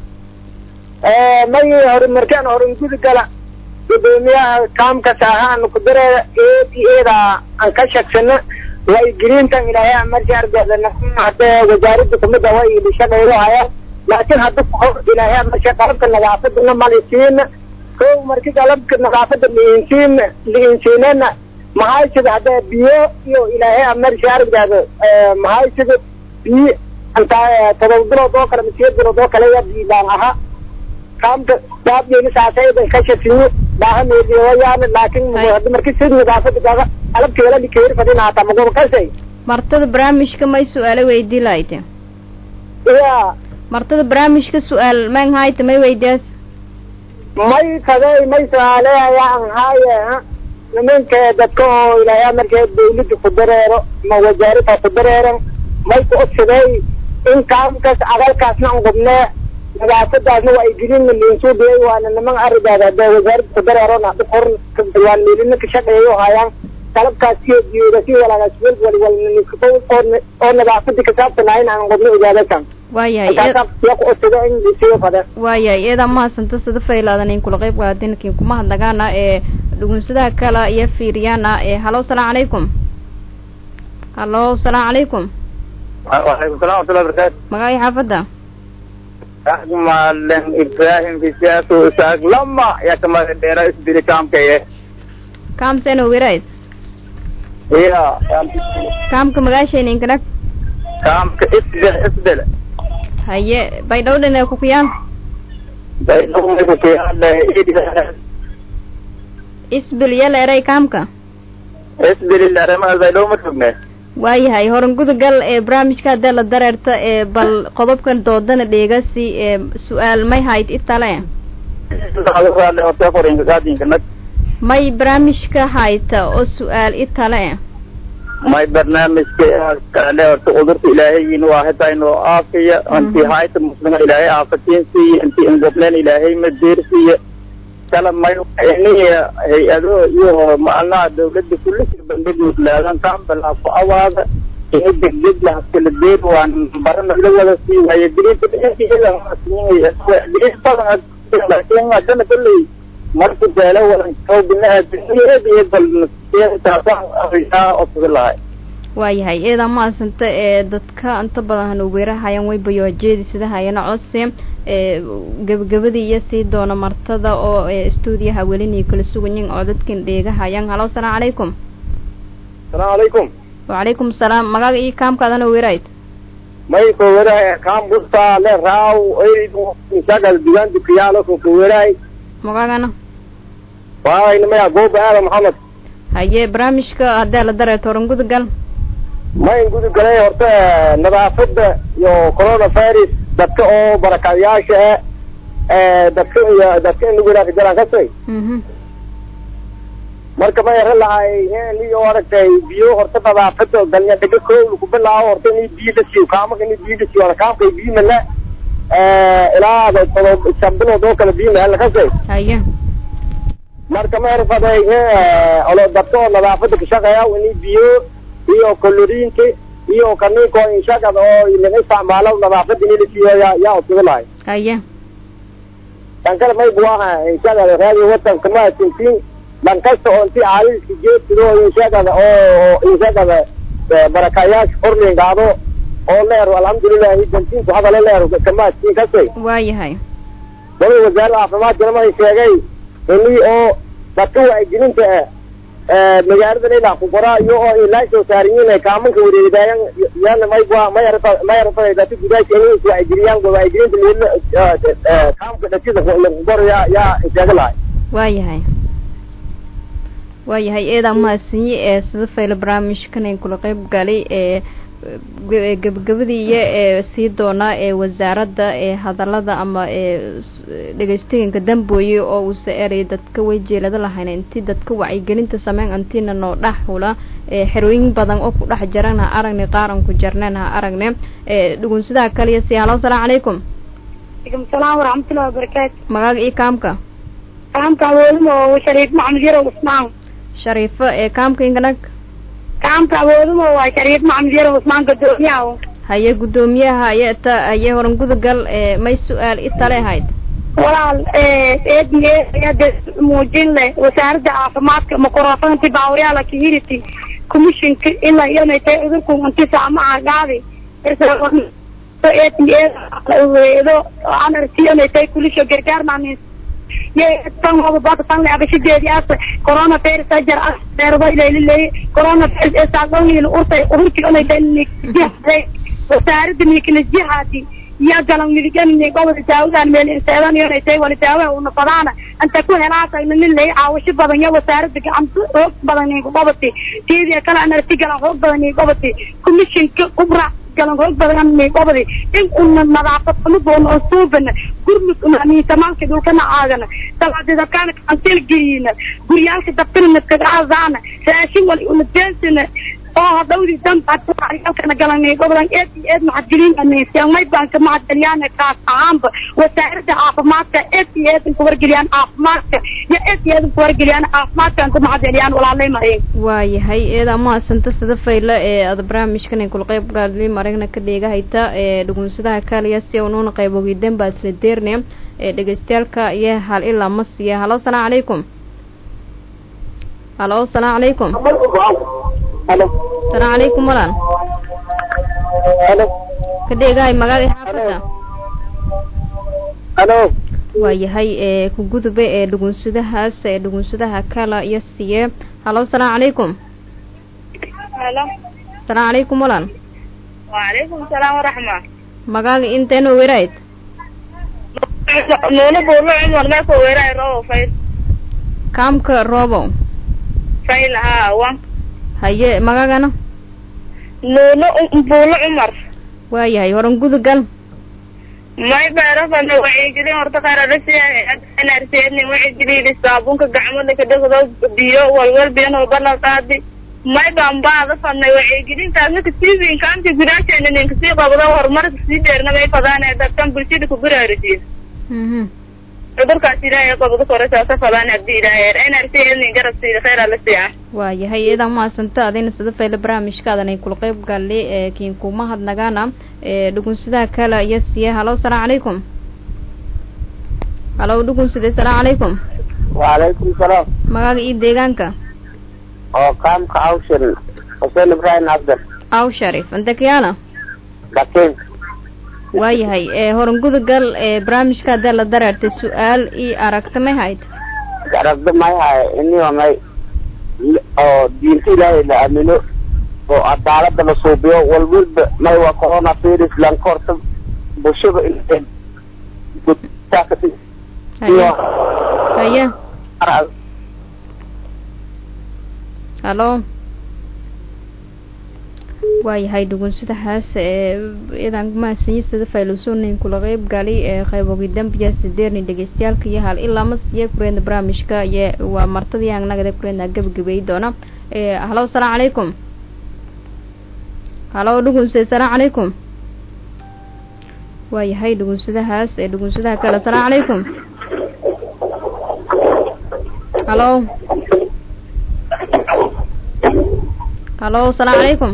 [SPEAKER 10] may horumarkaan horumgudi gala gudoomiyaha kaamka saahaan ku dareeda eed iyo eeda aan ka shagsano waigelintan ilaahay markii argada hadee wasaaradda kumida way ilishaqeydo haya laakiin hadda kahor ilaahay markii qalabka nadaafadana malisiina kow markii qalabka nadaafada liinsiina liinsiinana maxay sida hadee biyo iyo ilaahay markii argada maxay sida biyo intaa todoba bilood oo kale masiyo bilood oo kale ya biilaan ahaa kaamka daabgeeni saasayda ka shafiyo baahameediyo wayaana laakiin hadda markii sid nadaafada gaga qalabkeela likeeri fadina hata magoba kasay
[SPEAKER 1] martada barnaamijka may su-aalo weydii lahayte
[SPEAKER 10] ya
[SPEAKER 1] martada barnaamijka su-aal mang hayte may weydiyaas
[SPEAKER 10] may kaday may su-aaleayaan haaye nimanka dadka oo ilaahay markee dawladda ku dareero ma wasaarada ku dareeran may ku odsaday in kaamkaas adalkaasna an qubnee nadaafadaasna waa igelin liinsuudiyay waana niman arigaada hadee wasaaradda ku dareerona dhib hor waan meelina ka shaqeeyo hayaan
[SPEAKER 12] qalabkaas iyo biyooda si walaagaas wel wal wal oo oo nadaafada ka saabsanaayn aan qodno ogaadakan
[SPEAKER 1] waayahay
[SPEAKER 12] ya ku otaga in siyo fadhe
[SPEAKER 1] waayahay iyada mahadsanto sida faylaadan in kula qayb qaadinkin kuma hadlagaana ee dhugunsadaha kale iyo fiiriyaana ee halo salaamu calaykum halo salaamu calaykum
[SPEAKER 13] وعليكم السلام ورحمة الله وبركاته
[SPEAKER 1] magacii xaafadda
[SPEAKER 13] معلم إبراهيم في سياسة وساق لما يا كما ديرا اسبري كام كيه
[SPEAKER 1] kaamsena wirayd
[SPEAKER 13] هي
[SPEAKER 1] kaamka magaashayna inkadag
[SPEAKER 13] كام اسبل اسبل
[SPEAKER 1] haye baydhowdhan kukuyaan
[SPEAKER 13] بينهم يكون هذا
[SPEAKER 1] isbil iyo leeray kaamka
[SPEAKER 13] اسبل اللي رمى بينهم متفقنا
[SPEAKER 1] waayahay horan gudagal ee barnaamijka haddee la dareerta ee bal qodobkan doodana dheegasi ee su-aal may hayd itale may barnaamijka hayta oo su-aal itale
[SPEAKER 13] may barnaamijka kale horta cudurka ilaahay inuu ahata inuu aafiya intii hayta muslima ilaahay aafatiin siiya intii ingobleen ilaahay madeer siiya kala may iniya hay-ado iyo macnaha dawladda kulisi bandhigood laadan kaambala ku awaada ini degdeg laha kala deer waan barana la wada sii waaye diriinta diriin badan laakiin haddana kolley marka beelo wadan koo binaadamiyad iyo bal taasaan arisaa codsadan lahay
[SPEAKER 1] waayahay eedaa mahadsanta ee dadka inta badan hanuweerahayaan way bayoojeedi sida hayana codsi ee gebagabadii iyo sii doona martada oo ee stuudiyaha welinii kala sugayin oo dadkan dheegahayaan halo asalaamu calaykum
[SPEAKER 13] asalaamu calaykum
[SPEAKER 1] wacalaykum salaam magaga iyo kaamkaadana weerayd
[SPEAKER 13] may kowerahay kaam busta le raaw isaga dugaan dukiyaalo ko kowerahay
[SPEAKER 1] magagana
[SPEAKER 13] waayna maya gooba aada maxamed
[SPEAKER 1] haye barnaamijka haddee la dareerto horan gudagal
[SPEAKER 13] mayn guda galay horta nadaafada iyo coronavirus dadka oo barakayaasha ah dadka iyo dadka in lagu ilaafi jaraan kasay marka ma yara lahay niyo aragtay biyo horta nadaafada galnya dhaga koow lagu bilaabo horta ini biyo la siiyo kaamaka ini biyo la siiyo wala kaamkay biyo mala ilaa todob shan bilood oo kale biyo mala kasay
[SPEAKER 1] haye
[SPEAKER 13] marka ma yara faday olo dadka oo nadaafada ka shaqeeya ini biyo iyo koloriinka iyo kaniinka oo inshagada oo laga isticmaalo nadaafada ini la siiyo yaa yaa usuga lahay
[SPEAKER 1] haye
[SPEAKER 13] tan kale may buaha inshagada raadi wadanka ma tintiin dhan kasta oo intii caaliska jeedsido inshagada oo inshagada barakayaasha korlingaado oo leer alxamdulilahi dantiinku hadalo leer kamaadkiin kasay
[SPEAKER 1] waayahay
[SPEAKER 13] wada wasaaradda caafimaadkana ma sheegay ini oo dadka wacyigelinta ah magaaladan ilaa ku qoraa iyo oo ilaa soo saariyiin kaamanka wareegdaayan yana may ma yarata ma yarata dadka gudaasha inay is wacyigeliyaan wacyigelinta leela kaamka dhasida lagu qoro yaa yaa sheega lahay
[SPEAKER 1] waayahay waayahay eedaa mahadsanyi ee sida fayla barnaamijkan ay kula qeyb galay ee gebagabadii iyo ee sii doonaa ee wasaaradda ee hadalada ama ee dhegeystaganka dambooye oo uusa eraya dadka way jeelada lahayn intii dadka wacyigelinta sameyn antiina noo dhex hula ee xerooyin badan oo ku dhex jaran ha aragne qaaran ku jarneen ha aragne ee dhugunsidaha kaliya si halo asalaamu calaykum
[SPEAKER 14] alaikum salaam waraxmatullahi wabarakaatu
[SPEAKER 1] magaaga iyo kaamka
[SPEAKER 14] kaamka awooduma oo shariif maxamed yarow usmaan
[SPEAKER 1] shariifo ee kaamka inkanag
[SPEAKER 14] kaamka awooduma waa shariif maxamed yarow usmaan gadoomiyaha
[SPEAKER 1] haye guddoomiyaha haye ta haye horan gudagal ee may su-aal i tale ahayd
[SPEAKER 14] walaal eediyada muujin leh wasaaradda caafimaadka microfonti baawryaala community commissionka ilaa iyonay tahay cudurku inti saamaha gaadi eedo anartiyonay tahay kulisho gargaar maanin tan baka tan le abashadeediyaas corona virus ajar ah deerba ilayliley corona virus ee saaqoyin urtay urti onay tahay wasaaradda miknasjihaati iyo galan midigan gobolka daawudan meel inseedan iyonay tahay wali daawaha una fadaana anta ku helaatayna nin lay caawasho badan iyo wasaaradda gacanta xoog badan iyo goboti tiidiya kale anarti galan xoog badan iyo goboti commissionka kubra galan xoog badan iyo gobodi in una nadaafad xumo doona oo suubana gurmud una tamaamka dhulkana aagana dabacdeeda kaana kantil geliyina guryaalka dabkana nadkagacazaana raashin wali una deensina oo hadhowdii danbaalkana galanay gobolan eed iyo eed maxadgelin may baan ka maxadgeliyaan kaas ahaanba wasaaradda caafimaadka eed iyo eed ku wargeliyaan caafimaadka iyo eed iyo eed ku wargeliyaan caafimaadkan ku maxadgeliyaan walaalay mareen
[SPEAKER 1] waayahay eeda maasanta sida fayla ee ada barnaamijkan ay kula qayb gaadli maragna ka dheegahayta ee dhugunsadaha kaaliya si unuuna qayb ogidan baa isla deernaya ee dhegeystayaalka iyo hal ilaa ma siiya halo asalaamu calaykum halo asalaamu calaykum asalaamu calaykum walaan ka dheegahay magaaga xaafadda
[SPEAKER 12] halo
[SPEAKER 1] waayahay ee ku gudube ee dhugunsadahaas ee dhugunsadaha kala iyo siye halo asalaamu calaykum
[SPEAKER 11] halo
[SPEAKER 1] asalaamu calaykum walaan
[SPEAKER 11] وعليكم السلام ورحمة
[SPEAKER 1] magaaga inteena werayd
[SPEAKER 11] نونو بولو عمر ما كو ويراي رو فايل
[SPEAKER 1] kaamka roobow
[SPEAKER 11] فايل ها وان
[SPEAKER 1] haye magaagana
[SPEAKER 11] نونو بولو عمر
[SPEAKER 1] waayahay horan gudugal
[SPEAKER 11] may beerafana wacyigelin horta qararasiyaanarsiyeedni wacyigelin saabuunka gacmada ka dhegdo biyo walwal biyan walbana qaadi may baan baada fadnay wacyigelintaas marka tvnka anti gudaasheena ninka sii qabdo horumarka sii dheerna may fadaan dadkan bulshada ku baraarisiyo cudurkaas ilaahay qabdo koresaasa fadaan hadii ilaahay nrsiyeedni garab siida khayr ala siiya
[SPEAKER 1] waayahay iyadaa mahadsanta adayna sida fayla barnaamijkaadan ay kula qayb gaallay ee kiin kuma hadnagaana ee dhugunsadaha kale iyo siye halo asalaamu calaykum halo dhugunsade asalaamu calaykum
[SPEAKER 12] وعليكم السلام
[SPEAKER 1] magaaga iyo deegaanka
[SPEAKER 12] oo qaamka awshan xuseen ibraahim cabdan
[SPEAKER 1] aw sharif antakiyaana
[SPEAKER 12] bakin
[SPEAKER 1] waayahay ee horan gudagal ee barnaamijka haddaa la dareertay su-aal iyo aragta may hayd
[SPEAKER 12] aragdo may haye iniba may oo diinta ilaahay la aamino oo cadaalada la suubiyo walwalba may waa corona virus lanka horta bulshada in
[SPEAKER 1] haye haye halo waayahay dhugunsadahaas ee idan mahadsanyi sida faylusunin kula qeyb galay ee qaybogi dambiya sideerni dhegeystayaalka iyo hal ilaa mas iyo kureedna barnaamijka iyo waa martadii anagada kureedna gabagabay doona ee halo asalaamu calaykum halo dhugunse asalaamu calaykum waayahay dhugunsadahaas ee dhugunsadaha kale asalaamu calaykum halo halo asalaamu calaykum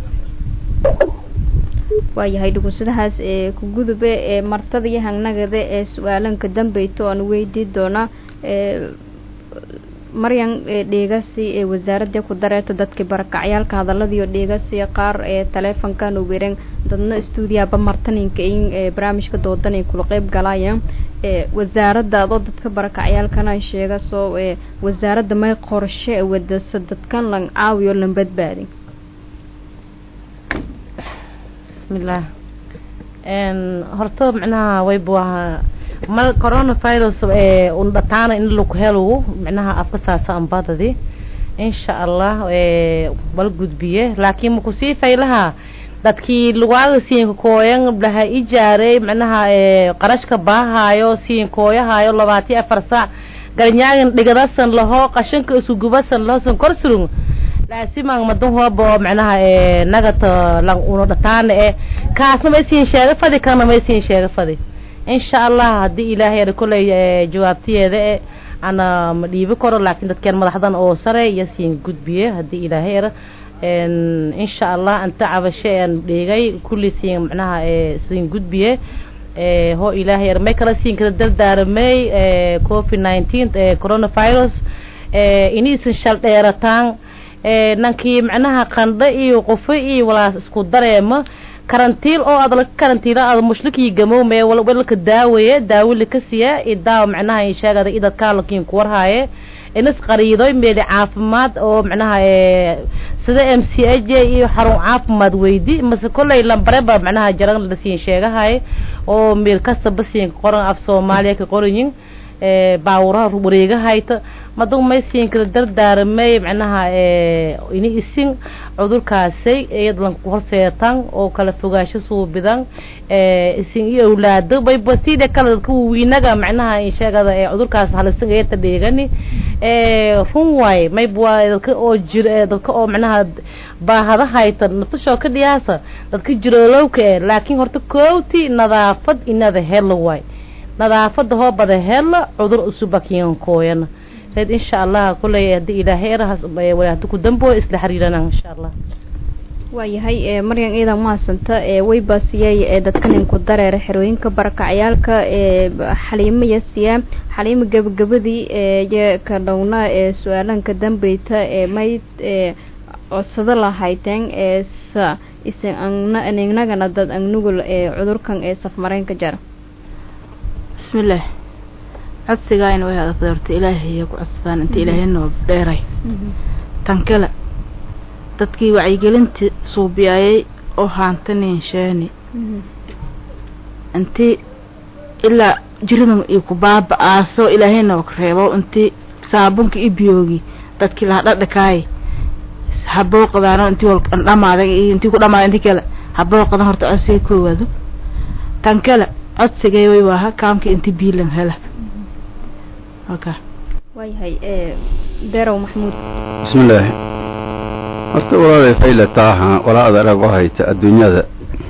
[SPEAKER 1] waayahay dhugunsadahaas ee ku gudube ee martada iyo hangnagada ee su-aalanka dambeyto aan weydii doona ee maryan ee dheegasi ee wasaaradda ku dareerta dadkii barakacyaalka hadaladiiyo dheegasi qaar ee taleefonkan uwereen dadna stuudiyaaba martaninka in ee barnaamijka doodan ay kula qeyb galayaan ee wasaaradda adoo dadka barakacyaalkana sheega soo ee wasaaradda may qorshe wadasa dadkan lan caawiyo lan badbaadi
[SPEAKER 6] bismillaah n horta micnaha waybu ahaa mal coronavirus ee un dhataana in laku helo micnaha afka saasa ambadadi insha allah ee wal gudbiye laakiin makusii faylaha dadkii lugaaga siinka kooyan dhaha ijaarey micnaha ee qarashka baahaayo siin kooyahayo labaati afar saac galnyaagan dhigadasan laho qashanka isku gubasan lahosan korsurung laasimaan madan hooba oo micnaha ee nagata lang uno dhataana e kaasna may siin sheega fadi kana may siin sheega fadi insha allah haddii ilaahay ada kolley jawaabtiyeeda e ana ma dhiibi karo laakiin dadkeen madaxdan oo sare iyo siin gudbiye haddii ilaahay era insha allah anta cabashe aan dhigay kulli siin micnaha siin gudbiye ho ilaahay era may kala siin kala dardaaramay covid nineteen coronavirus iniisan shal dheerataan nankii micnaha qandho iyo qufo iyo walaas isku dareema karantiil oo aad laga karantiila aad mushlikii gamowmee walka daawaye daawili ka siya idaawa micnaha insheegada idadkaa lakiin kuwarhaaye inas qariidoy meeli caafimaad oo micnaha sida m c a j iyo xarun caafimaad weydi mase kolley lambareba micnaha jaran lasiin sheegahay oo meel kastaba siin qoran af soomaaliya ka qoranyin baawuraha wareegahayta maduu may siinkada dardaaramay macnaha ini isin cudurkaasay iyad lanku horseetan oo kala fogaasho suubidan isin iyo awlaado bayba sida kale dadka wawiinaga macnaha insheegada ee cudurkaas halisan eeta dheegani run waaye mayba waa dadka oo jir dadka oo macnaha baahada hayta nafsashoo ka dhiyaasa dadka jiroolowka eh laakiin horta koowti nadaafad inada helo waay nadaafada hoo bada helo cudur usubakiyankooyana reed insha allah kuley hadii ilaahay erahaas hadi ku damboo isla xiriirana insha allah
[SPEAKER 1] waayahay maryan ciidan mahadsanta wayba siyay ee dadkaninku dareera xerooyinka barakacyaalka ee xaliimo yasiya xaliimo gabagabadii ee ka dhowna ee su-aalanka dambeyta ee mayd ee codsado lahayteen ee sa isingnagana dad agnugul ee cudurkan ee safmareynka jara
[SPEAKER 8] bismillaah codsigaayna way adagday horta ilaahaya ku codsadaan inta ilaahay noo dheeray tan kale dadkii wacyigelintii suubiyaayay oo haantanin sheeni intii ilaa jiridan iyo ku baaba-aaso ilaahay noo reebo intii saabunka iyo biyoogi dadkii laha dhadhakaay habooqadaano intii wal dhamaaday iyo intii ku dhamaaday intii kale habooqadan horta codsiga koowaado tan kale codsigay way waaha kaamka inti biilan hela okay
[SPEAKER 1] waayahay derow maxamuud
[SPEAKER 9] bismillaahi horta walaalay fayla taaha walaada arag oo hayta adduunyada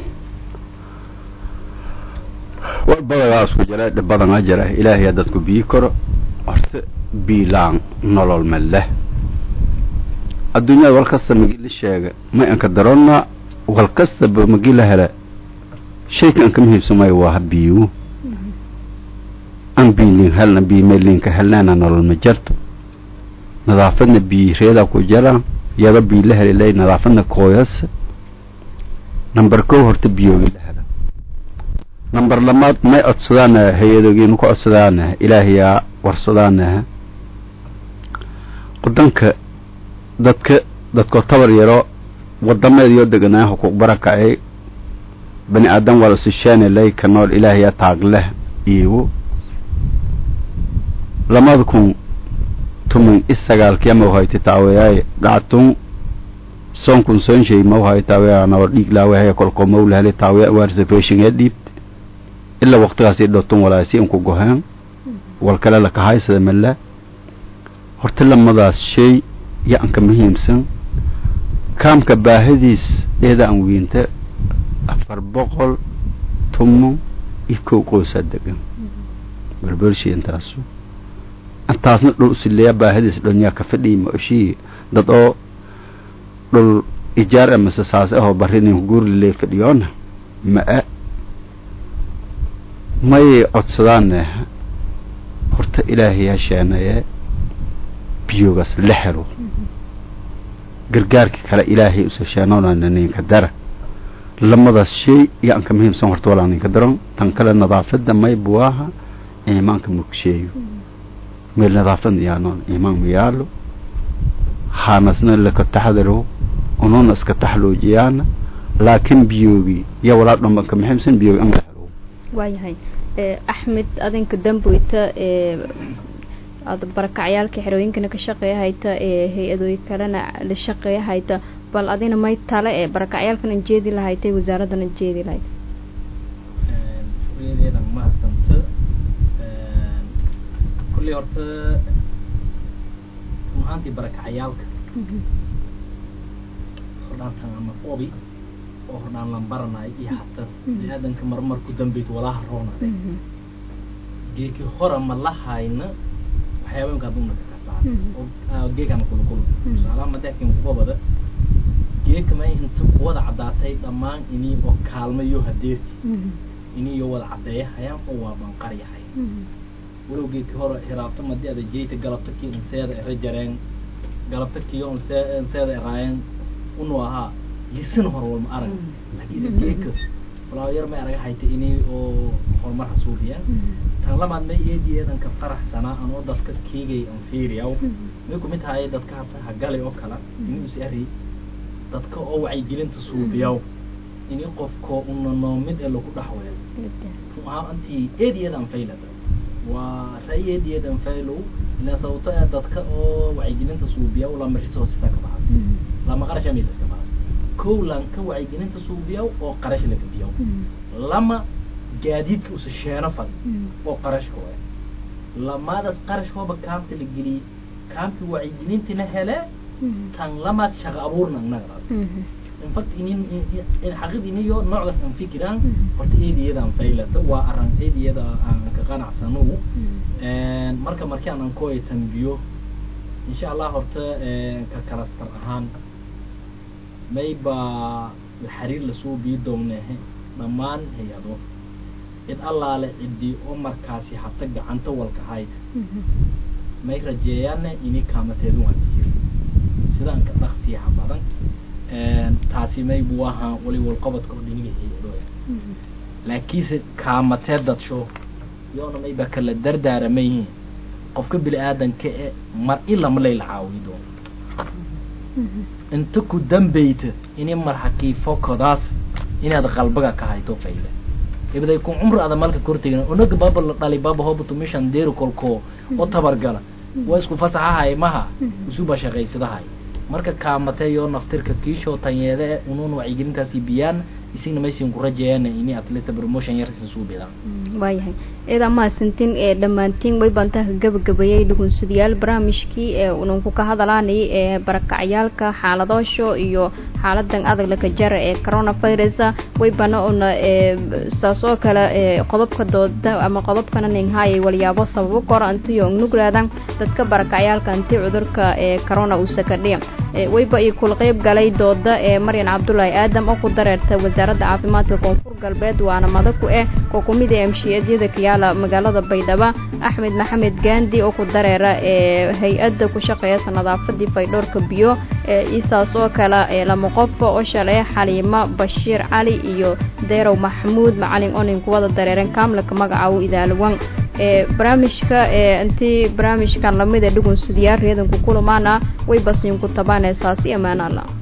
[SPEAKER 9] war badagaa isku jira dhib badanaa jira ilaahayaa dadku bii karo horta biilaan nolol ma leh adduunyada wal kasta magi la sheega may anka daronna wal kastaba magi la hela shayka anka muhiimsamay waa biiwu an biilin helna biimelinka helnaana nolol ma jarto nadaafadna bii reedaa ku jara yaga bii la helilay nadaafadna kooyas number kow horta biyoogi la hela number lamaad may codsadaana hay-adogiinu ku codsadaana ilaahayaa warsadaana wadanka dadka dadkoo tabar yaro wadameediyoo deganaa xuquuq barakacay bani aadan waa lasushaanilay ka nool ilaahayaa taagleh iigu lamada kun tumin isagaalkii ama uhayta taaweyaay dhactun sonkun sonshay ma uhay taaweya nawar dhiig laawahaya kolkoo mawlahali taaweya warsafeshinga dhiibt ilaa waqtigaasi dhotun walaasi inku goheen wal kale lakahaysada mala horta lamadaas shay ya anka muhiimsan kaamka baahadiis eeda aan wiinta afar boqol tumo iyo kow qoosaa degan berbershi intaasu intaasna dhul usileeya baahadiis dhonyaa ka fadhiyi ma oshii dad oo dhul ijaar amase saas ahoo barinin guurlilee fadhiyoona ma-a may codsadaane horta ilaahay hasheenaye biyogaas la helo gargaarkii kale ilaahay usasheenonana ninka dara lamadaas shay iyo anka muhiimsan horta walaa ninka daron tan kale nadaafada may buwaaha iimaanka mugsheeyo meel nadaafadna yaanoon iimaan ma yaalo haanasna laka taxdaro ununa iska taxloojiyaana laakiin biyoogi ya walaa dhanba anka muhiimsan biyoogi an la helo
[SPEAKER 1] waayahay axmed adinka damboyta aada barakacyaalka xerooyinkana ka shaqeeya hayta ee hay-adooyin kalena la shaqeeya hayta bal adina may tale ee barakacyaalkan an jeedi lahaytay wasaaraddan an jeedi lahayd
[SPEAKER 7] shaqayadeedan mahadsanta kulley horta runaantii barakacayaalka hordhaantan ama obi oo hordhaan lan baranayo iyo hata bini-aadanka marmar ku dambeyd walaha roonade geeki hora ma la hayna waxyaabooyinka aduna ka kasaan oo geekana kula kula tusaalaha madeexkin kubabada geeka may inta kuwada caddaatay dhammaan inii oo kaalmayo hadeerti inii iyo wada caddeeyahayaan oo waa banqaryahay walow geedki hore hiraabto madii ada jeyta galabta kii unseeda ere jareen galabta kii unseeda eraayeen unu ahaa lisan hor walma arag laakiin geeka walaa yar may araga hayta inii oo horumar hasuubiyaan tan lamaad may eedi eedanka faraxsanaa anoo dadka kiigay an fiiriyaw may kumid tahay dadka hata hagalay oo kala inii us ari dadka oo wacyigelinta suubiyaw ini qofko una noomid ee lagu dhaxweelo run ahaan antii eedi eed an faylata waa ra'yi eedi eed an faylow ilaan sababto ee dadka oo wacyigelinta suubiya lama resourcesa ka baxas lama qarasha mid iska baxas kow lanka wacyigelinta suubiya oo qarash laga biyo lama gaadiidka usa sheeno fad oo qarashka waay lamaadaas qarash hooba kaamta la geliyey kaamki wacyigelintina hele tan lamaad shaqa abuurna nagadaas in fact inin in xaqid iniyo noocdaas aan fikiraan horta eediyada aan faylata waa aran eediyada aan ka qanacsano marka markii aan ankooya tanbiyo insha allah horta ka kalastar ahaan mayba xiriir lasoo bii doonehe dhammaan hay-ado cid allaale cidii oo markaasi hata gacanta walka hayd may rajeeyaane ini kaamateedu waan jir sidaan ka dhaqsiyaha badan taasi may buu ahaa wali walqabadka oo dhiniga hay-adooya laakiinse kaamatee dadsho yoona mayba kala dardaarama yihiin qofka bini aadanka e mar ilama layla caawiyi doono inta ku dambeyta ini mar hakiifokodaas inaad qalbaga ka hayto fayle ibday ku cumri ada malka kortegin unaga baba la dhali baba hobato mishan deeri kolko oo tabargala waa isku fasaxahay maha isuba shaqaysadahay marka kaamatee yoo naftirka kiishoo tanyeede e unuun wacyigelintaasi biyaan isigna maysin ku rajeeyaan ini atleta promotion yar isin suu bidaan
[SPEAKER 1] waayahay eedaa mahadsantiin ee dhammaantiin way baantaa ka gabagabeeyey dhugunsidayaal barnaamijkii ee unanku ka hadalaanay ee barakacyaalka xaaladoosho iyo xaaladan adag laka jara ee coronavirus way bana una saas oo kale qodobka dooda ama qodobkana ninghaayay walyaabo sababo kora antiyo nuglaadan dadka barakacyaalka anti cudurka ee corona uu sakadhiya wayba iyo kula qeyb galay dooda ee maryan cabdulaahi aadam oo ku dareerta wasaaradda caafimaadka koonfur galbeed waana madaku eh oo kumid ee amshiyaadyada kayaala magaalada baydhabo axmed maxamed gaandi oo ku dareera ee hay-adda ku shaqeeyasa nadaafadii faydhoorka biyo eisaas oo kale lama qofka oo shalay xaliimo bashiir cali iyo deerow maxamuud macalin onin kuwada dareeren kaamlaka magacaabo idaalawan ee barnaamijka ee intii barnaamijkan lamida dhugun sidiyaar reedanku kulamaana way basiinku tabaanee saasi amaana alla